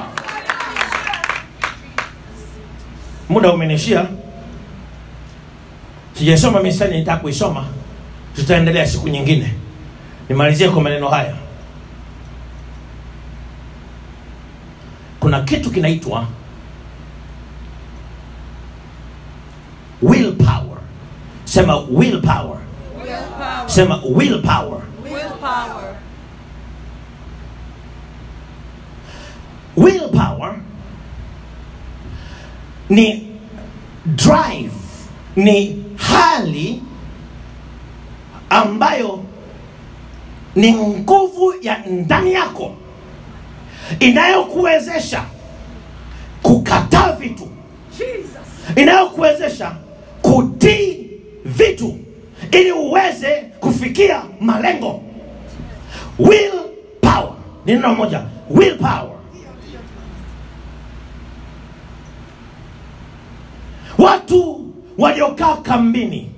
muda umenishia sijasoma mistari nitaka kuisoma tutaendelea siku nyingine nimalizie kwa maneno haya kuna kitu kinaitwa willpower sema willpower sema willpower Willpower. willpower ni drive ni hali ambayo ni nguvu ya ndani yako inayokuwezesha kukataa vitu inayokuwezesha kutii vitu ili uweze kufikia malengo will power ni neno moja will power watu waliokaa kambini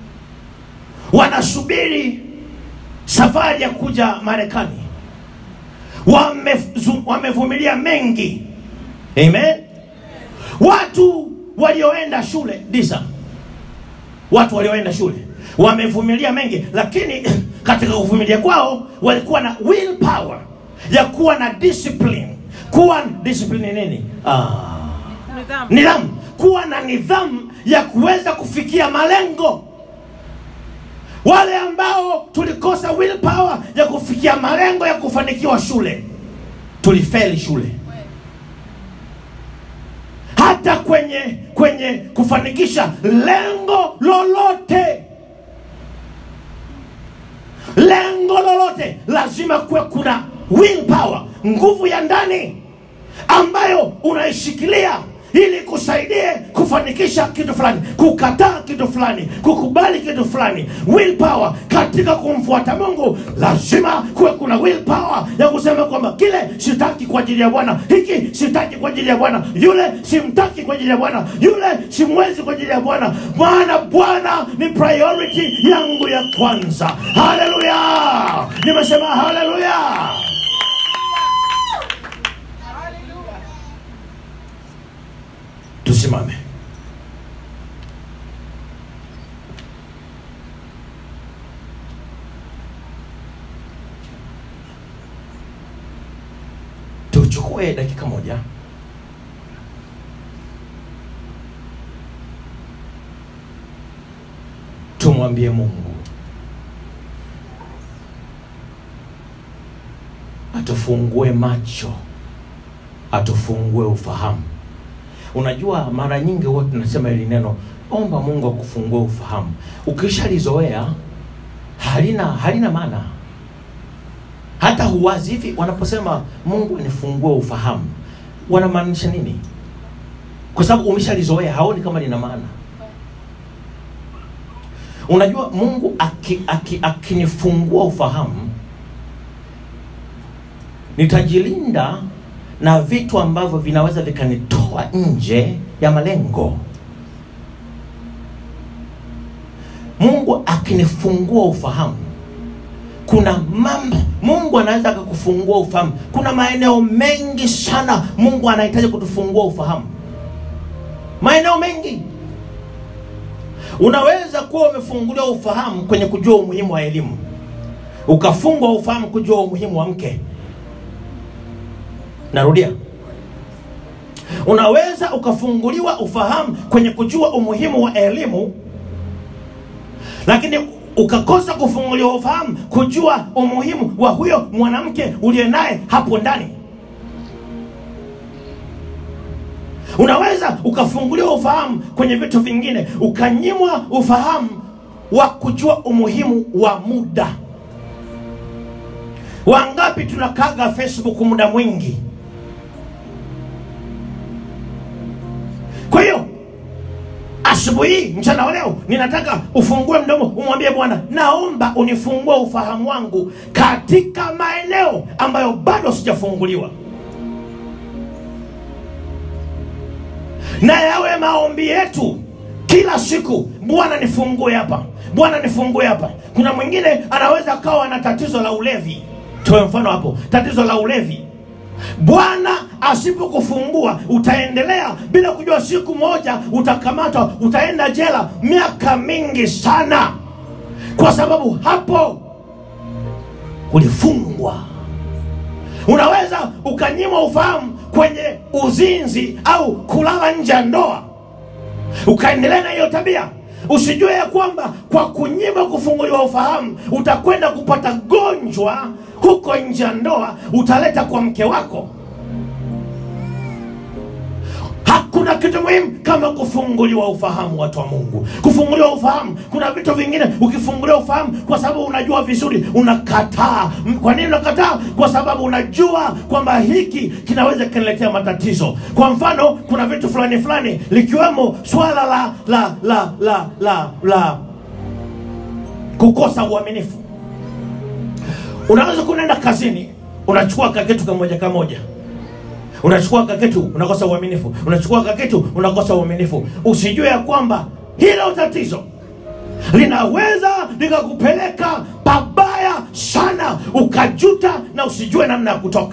wanasubiri safari ya kuja marekani Wamezu- wamevumilia mengi amen watu walioenda shule disa watu walioenda shule wamevumilia mengi lakini katika kuvumilia kwao walikuwa na willpower ya kuwa na discipline kuwa discipline ni nini ah Nidhamu. nidhamu kuwa na nidhamu ya kuweza kufikia malengo wale ambao tulikosa willpower ya kufikia malengo ya kufanikiwa shule tulifeli shule hata kwenye kwenye kufanikisha lengo lolote lengo lolote lazima kuwe kuna willpower nguvu ya ndani ambayo unaishikilia ili kusaidie kufanikisha kitu fulani kukataa kitu fulani kukubali kitu fulani willpower katika kumfuata mungu lazima kuwe kuna willpower ya kusema kwamba kile sitaki kwa ajili ya bwana hiki sitaki kwa ajili ya bwana yule simtaki kwa ajili ya bwana yule simwezi kwa ajili ya bwana bwana bwana ni priority yangu ya kwanza haleluya nimesema haleluya tusimame tuchukue dakika moja tumwambie mungu atufungue macho atufungue ufahamu unajua mara nyingi huwa tunasema hili neno omba mungu akufungue ufahamu ukishalizoea halina halina maana hata huwazi hivi wanaposema mungu anifungue ufahamu wanamaanisha nini kwa sababu umeshalizoea haoni kama lina maana unajua mungu akinifungua aki, aki akinifungua ufahamu nitajilinda na vitu ambavyo vinaweza vikanitoa nje ya malengo mungu akinifungua ufahamu kuna mambo mungu anaweza akakufungua ufahamu kuna maeneo mengi sana mungu anahitaji kutufungua ufahamu maeneo mengi unaweza kuwa umefunguliwa ufahamu kwenye kujua umuhimu wa elimu ukafungwa ufahamu kujua umuhimu wa mke narudia unaweza ukafunguliwa ufahamu kwenye kujua umuhimu wa elimu lakini ukakosa kufunguliwa ufahamu kujua umuhimu wa huyo mwanamke uliye naye hapo ndani unaweza ukafunguliwa ufahamu kwenye vitu vingine ukanyimwa ufahamu wa kujua umuhimu wa muda wangapi tunakaga facebook muda mwingi kwa hiyo asubuhi hii mchana wa leo ninataka ufungue mdomo umwambie bwana naomba unifungue ufahamu wangu katika maeneo ambayo bado sijafunguliwa na yawe maombi yetu kila siku bwana nifungue hapa bwana nifungue hapa kuna mwingine anaweza akawa na tatizo la ulevi toe mfano hapo tatizo la ulevi bwana asipokufungua utaendelea bila kujua siku moja utakamatwa utaenda jela miaka mingi sana kwa sababu hapo ulifungwa unaweza ukanyimwa ufahamu kwenye uzinzi au kulala nje ya ndoa ukaendelea na hiyo tabia usijue ya kwamba kwa kunyima kufunguliwa ufahamu utakwenda kupata gonjwa huko nje ya ndoa utaleta kwa mke wako hakuna kitu muhimu kama kufunguliwa ufahamu watu wa mungu kufunguliwa ufahamu kuna vitu vingine ukifunguliwa ufahamu kwa sababu unajua vizuri unakataa M- kwa nini unakataa kwa sababu unajua kwamba hiki kinaweza kiniletea matatizo kwa mfano kuna vitu fulani fulani likiwemo swala la la la la la la kukosa uaminifu unaweza kunaenda kazini unachukua kakitu kamoja kamoja unachukua kakitu unakosa uaminifu unachukua kakitu unakosa uaminifu usijue ya kwamba hilo tatizo linaweza likakupeleka pabaya sana ukajuta na usijue namna ya kutoka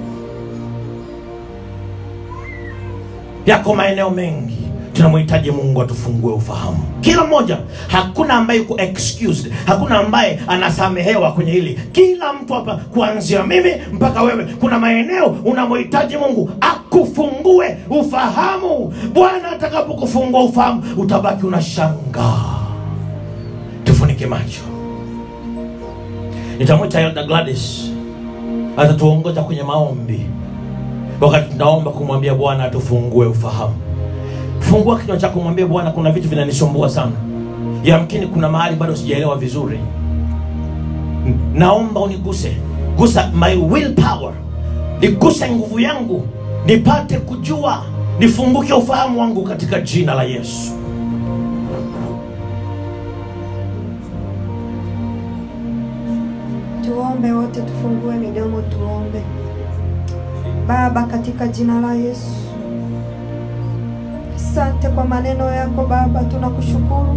yako maeneo mengi tunamhitaji mungu atufungue ufahamu kila mmoja hakuna ambaye yuko excused hakuna ambaye anasamehewa kwenye hili kila mtu hapa kuanzia mimi mpaka wewe kuna maeneo unamhitaji mungu akufungue ufahamu bwana atakapokufungua ufahamu utabaki unashangaa tufunike macho nitamwita elda gladys atatuongoza kwenye maombi wakati tunaomba kumwambia bwana atufungue ufahamu fungua kinywa chako mwambie bwana kuna vitu vinanisumbua sana yamkini kuna mahali bado sijaelewa vizuri N- naomba uniguse gusa my will power niguse nguvu yangu nipate kujua nifunguke ufahamu wangu katika jina la yesu Tuombe wote, tufungue midomo, tuombe. Baba, katika jina la Yesu, asante kwa maneno yako Baba, tunakushukuru.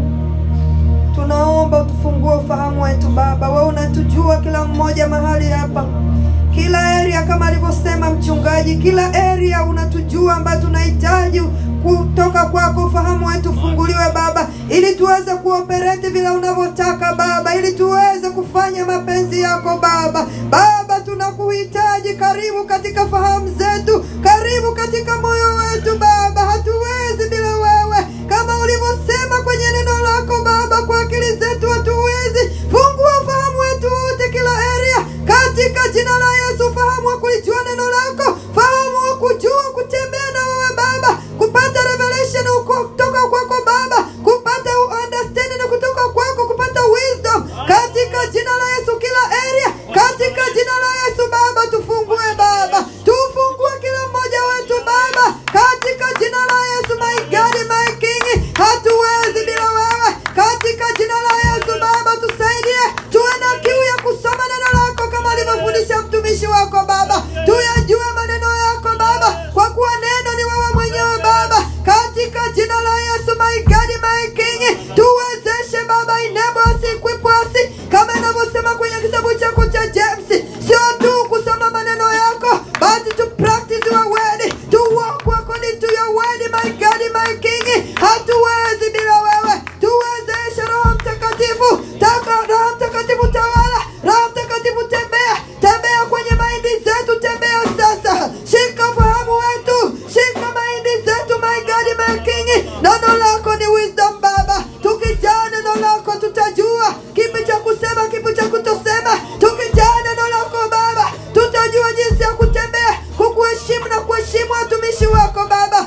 Tunaomba utufungue ufahamu wetu Baba, wewe unatujua kila mmoja mahali hapa, kila area kama alivyosema mchungaji, kila area unatujua ambayo tunahitaji kutoka kwako, ufahamu wetu ufunguliwe Baba, ili tuweze kuoperate vile unavyotaka Baba, ili tuweze kufanya mapenzi yako Baba. Baba, tunakuhitaji, karibu katika fahamu zetu, karibu katika moyo wetu Baba, hatuwezi bila wewe, kama ulivyosema kwenye neno lako Baba, kwa akili zetu hatuwezi. Fungua ufahamu wetu wote, kila area, katika jina la Yesu, fahamu wa kulijua neno lako, fahamu wa kujua kutembea na wewe Baba, kupata revelation uko- kutoka kwako Baba, kupata understanding kutoka kwako, kupata wisdom katika jina la Yesu, kila area, katika jina la Yesu Baba, tufungue Baba, tufungue kila mmoja wetu Baba, katika jina la Yesu, my God, my King, hatuwezi bila wewe, katika jina la Yesu Baba, tusaidie, tuwe na kiu ya kusoma neno lako kama alivyofundisha mtumishi wako Baba, tuyajue maneno yako Baba, kwa kuwa neno ni wewe mwenyewe Baba, katika jina la Yesu, my God, my King, tuwezeshe Baba, enable us, equip us, kama inavyosema kwenye kitabu chako cha James, sio tu kusoma maneno yako, but to practice your word, to walk according to your word, my God, my King, hatuwezi bila wewe, tuwezeshe Roho Mtakatifu, taka Roho Mtakatifu tawala, Roho Mtakatifu tembea, tembea kwenye maindi zetu, tembea sasa, shika fahamu wetu, shika maindi zetu, my God, my King, neno lako ni wisdom Baba, tukijaa neno lako tutajua kipi cha kusema, kipi cha kutosema, tukijaa neno lako Baba, tutajua jinsi ya kutembea, kukuheshimu na kuheshimu watumishi wako Baba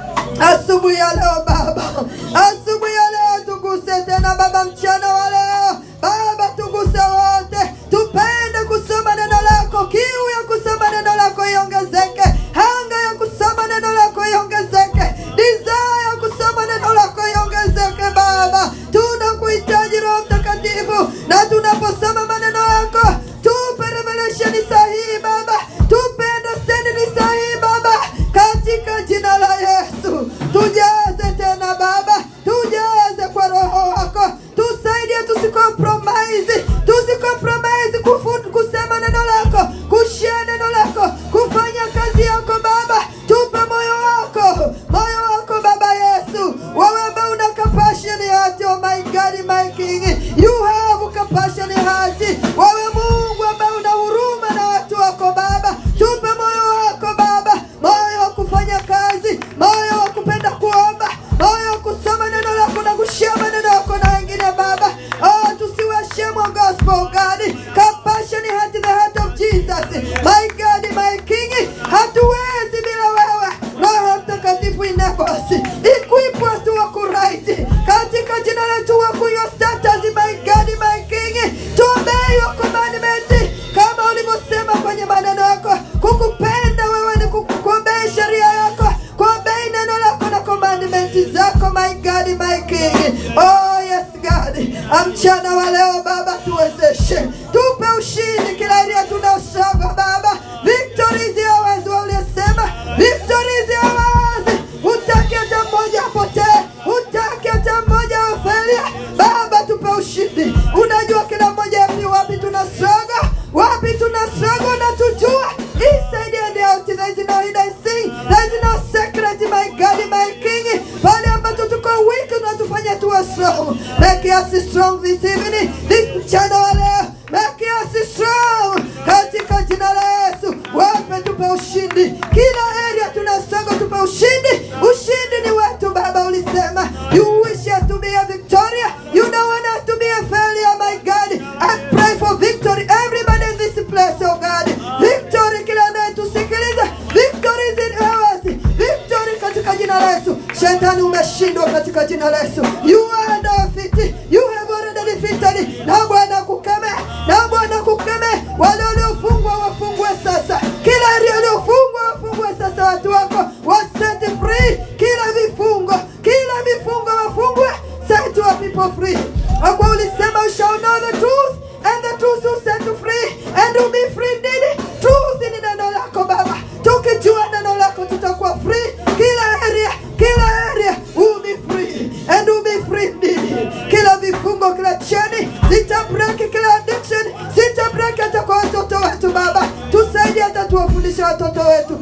asubuhi ya leo Baba, asubuhi ya leo tuguse tena Baba, mchana wa leo Baba, tuguse wote, tupende kusoma neno lako, kiu ya kusoma neno lako iongezeke, hanga ya kusoma neno lako iongezeke, desire ya kusoma neno lako iongezeke Baba, tunakuhitaji Roho Mtakatifu, na tunaposoma maneno yako tupe revelation sahihi Baba, tupe understanding sahihi Baba, katika jina la Yesu tujaze tena Baba, tujaze kwa Roho wako, tusaidie tusicompromise, tusicompromise kufu- kusema neno lako, kushare neno lako, kufanya kazi yako Baba, tupe moyo wako, moyo wako Baba Yesu, wewe ambaye una compassion heart, oh my God, my King, you have compassion heart, wewe Mungu ambaye una huruma na watu wako Baba, tupe moyo wako Baba, moyo wa kufanya kazi, moyo wa kupenda kuomba, moyo wa kusoma neno lako na kushia maneno wa leo Baba, tuwezeshe, tupe ushindi kila area tunaosonga Baba. Victory is yours, waliosema victory is yours. Hutaki hata mmoja apotee, hutaki hata mmoja afelia. Baba, tupe ushindi. Unajua kila mmoja ni wapi tunasonga, wapi tunasonga, unatujua inside and out. There is no hidden thing, there is no secret, my God, my King. Pale ambapo tuko weak, unatufanya tuwe strong. Make us strong this evening, this mchana wa leo. Make us strong katika jina la Yesu. Wape tupe ushindi kila area tunasonga, tupe ushindi. Ushindi ni wetu Baba, ulisema you wish us to be a victoria, you don't want us to be a failure, my God. I pray for victory, everybody in this place, oh God. Victory kila anayetusikiliza, victory is in ours, victory katika jina la Yesu. Shetani umeshindwa katika jina la Yesu. You are defeated, you have already defeated. Na Bwana kukeme, na Bwana kukeme, wale waliofungwa wafungwe sasa, kila area waliofungwa wafungwe sasa, watu wako wa set free, kila vifungo, kila vifungo wafungwe, set your people free. Kwa kuwa ulisema you shall know the truth and the truth will set you free and you'll be free indeed. Truth ni neno lako Baba, tukijua neno lako tutakuwa free kila area, kila area will be free and will be free indeed. Kila vifungo, kila cheni zita break, kila addiction zita break hata kwa watoto wetu Baba, tusaidie hata tuwafundishe watoto wetu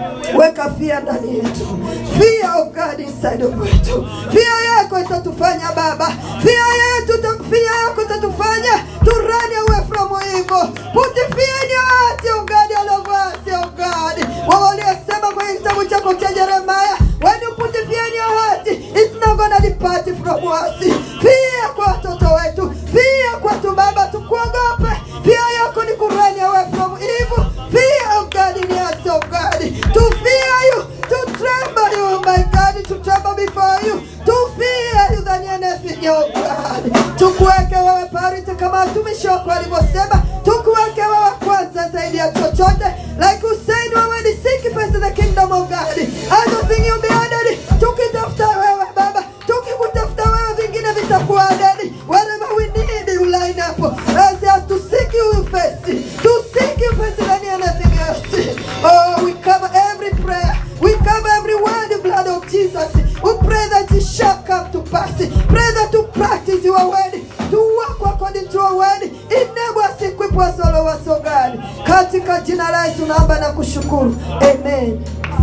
weka fia ndani yetu, fear of God inside of wetu. Fear yako itatufanya Baba, fear yetu, fear yako itatufanya to run away from evil. Put the fear in your heart, oh God, all of us, oh God. Wao waliosema kwenye kitabu chako cha Yeremia, when you put the fear in your heart, it's not gonna depart from us. Fear kwa watoto wetu, fear kwetu Baba, tukuogope. Fear yako ni ku run away from evil. Fear of God in us, oh God. To fear you, to tremble you, oh my God, to tremble before you, to fear you than anything, oh God. Tukuweke wewe priority kama watumishi wako walivyosema, tukuweke wewe kwanza zaidi ya chochote. Like you said, wewe ni seek first the kingdom of God. Everything you'll be added. Tukitafuta wewe Baba, tukikutafuta wewe vingine vitakuwa added. Whatever we need, you line up. As us to seek you first, to seek you first than anything else. Oh, we cover every prayer. We cover every word, the blood of Jesus. We pray that it shall come to pass. Pray that to practice your word, to walk according to your word. Enable us, equip us, all of us, oh God. Katika jina la Yesu naomba na kushukuru. Amen.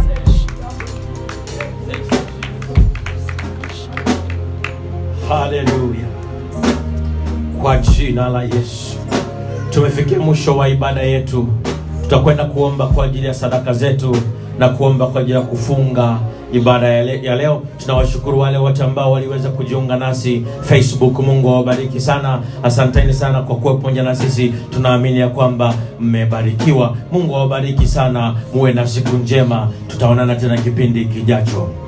Haleluya, kwa jina la Yesu. Tumefikia mwisho wa ibada yetu. Tutakwenda kuomba kwa ajili ya sadaka zetu na kuomba kwa ajili ya kufunga ibada ya, le ya leo. Tunawashukuru wale wote ambao waliweza kujiunga nasi Facebook. Mungu awabariki sana, asanteni sana kwa kuwa pamoja na sisi. Tunaamini ya kwamba mmebarikiwa. Mungu awabariki sana, muwe na siku njema. Tutaonana tena kipindi kijacho.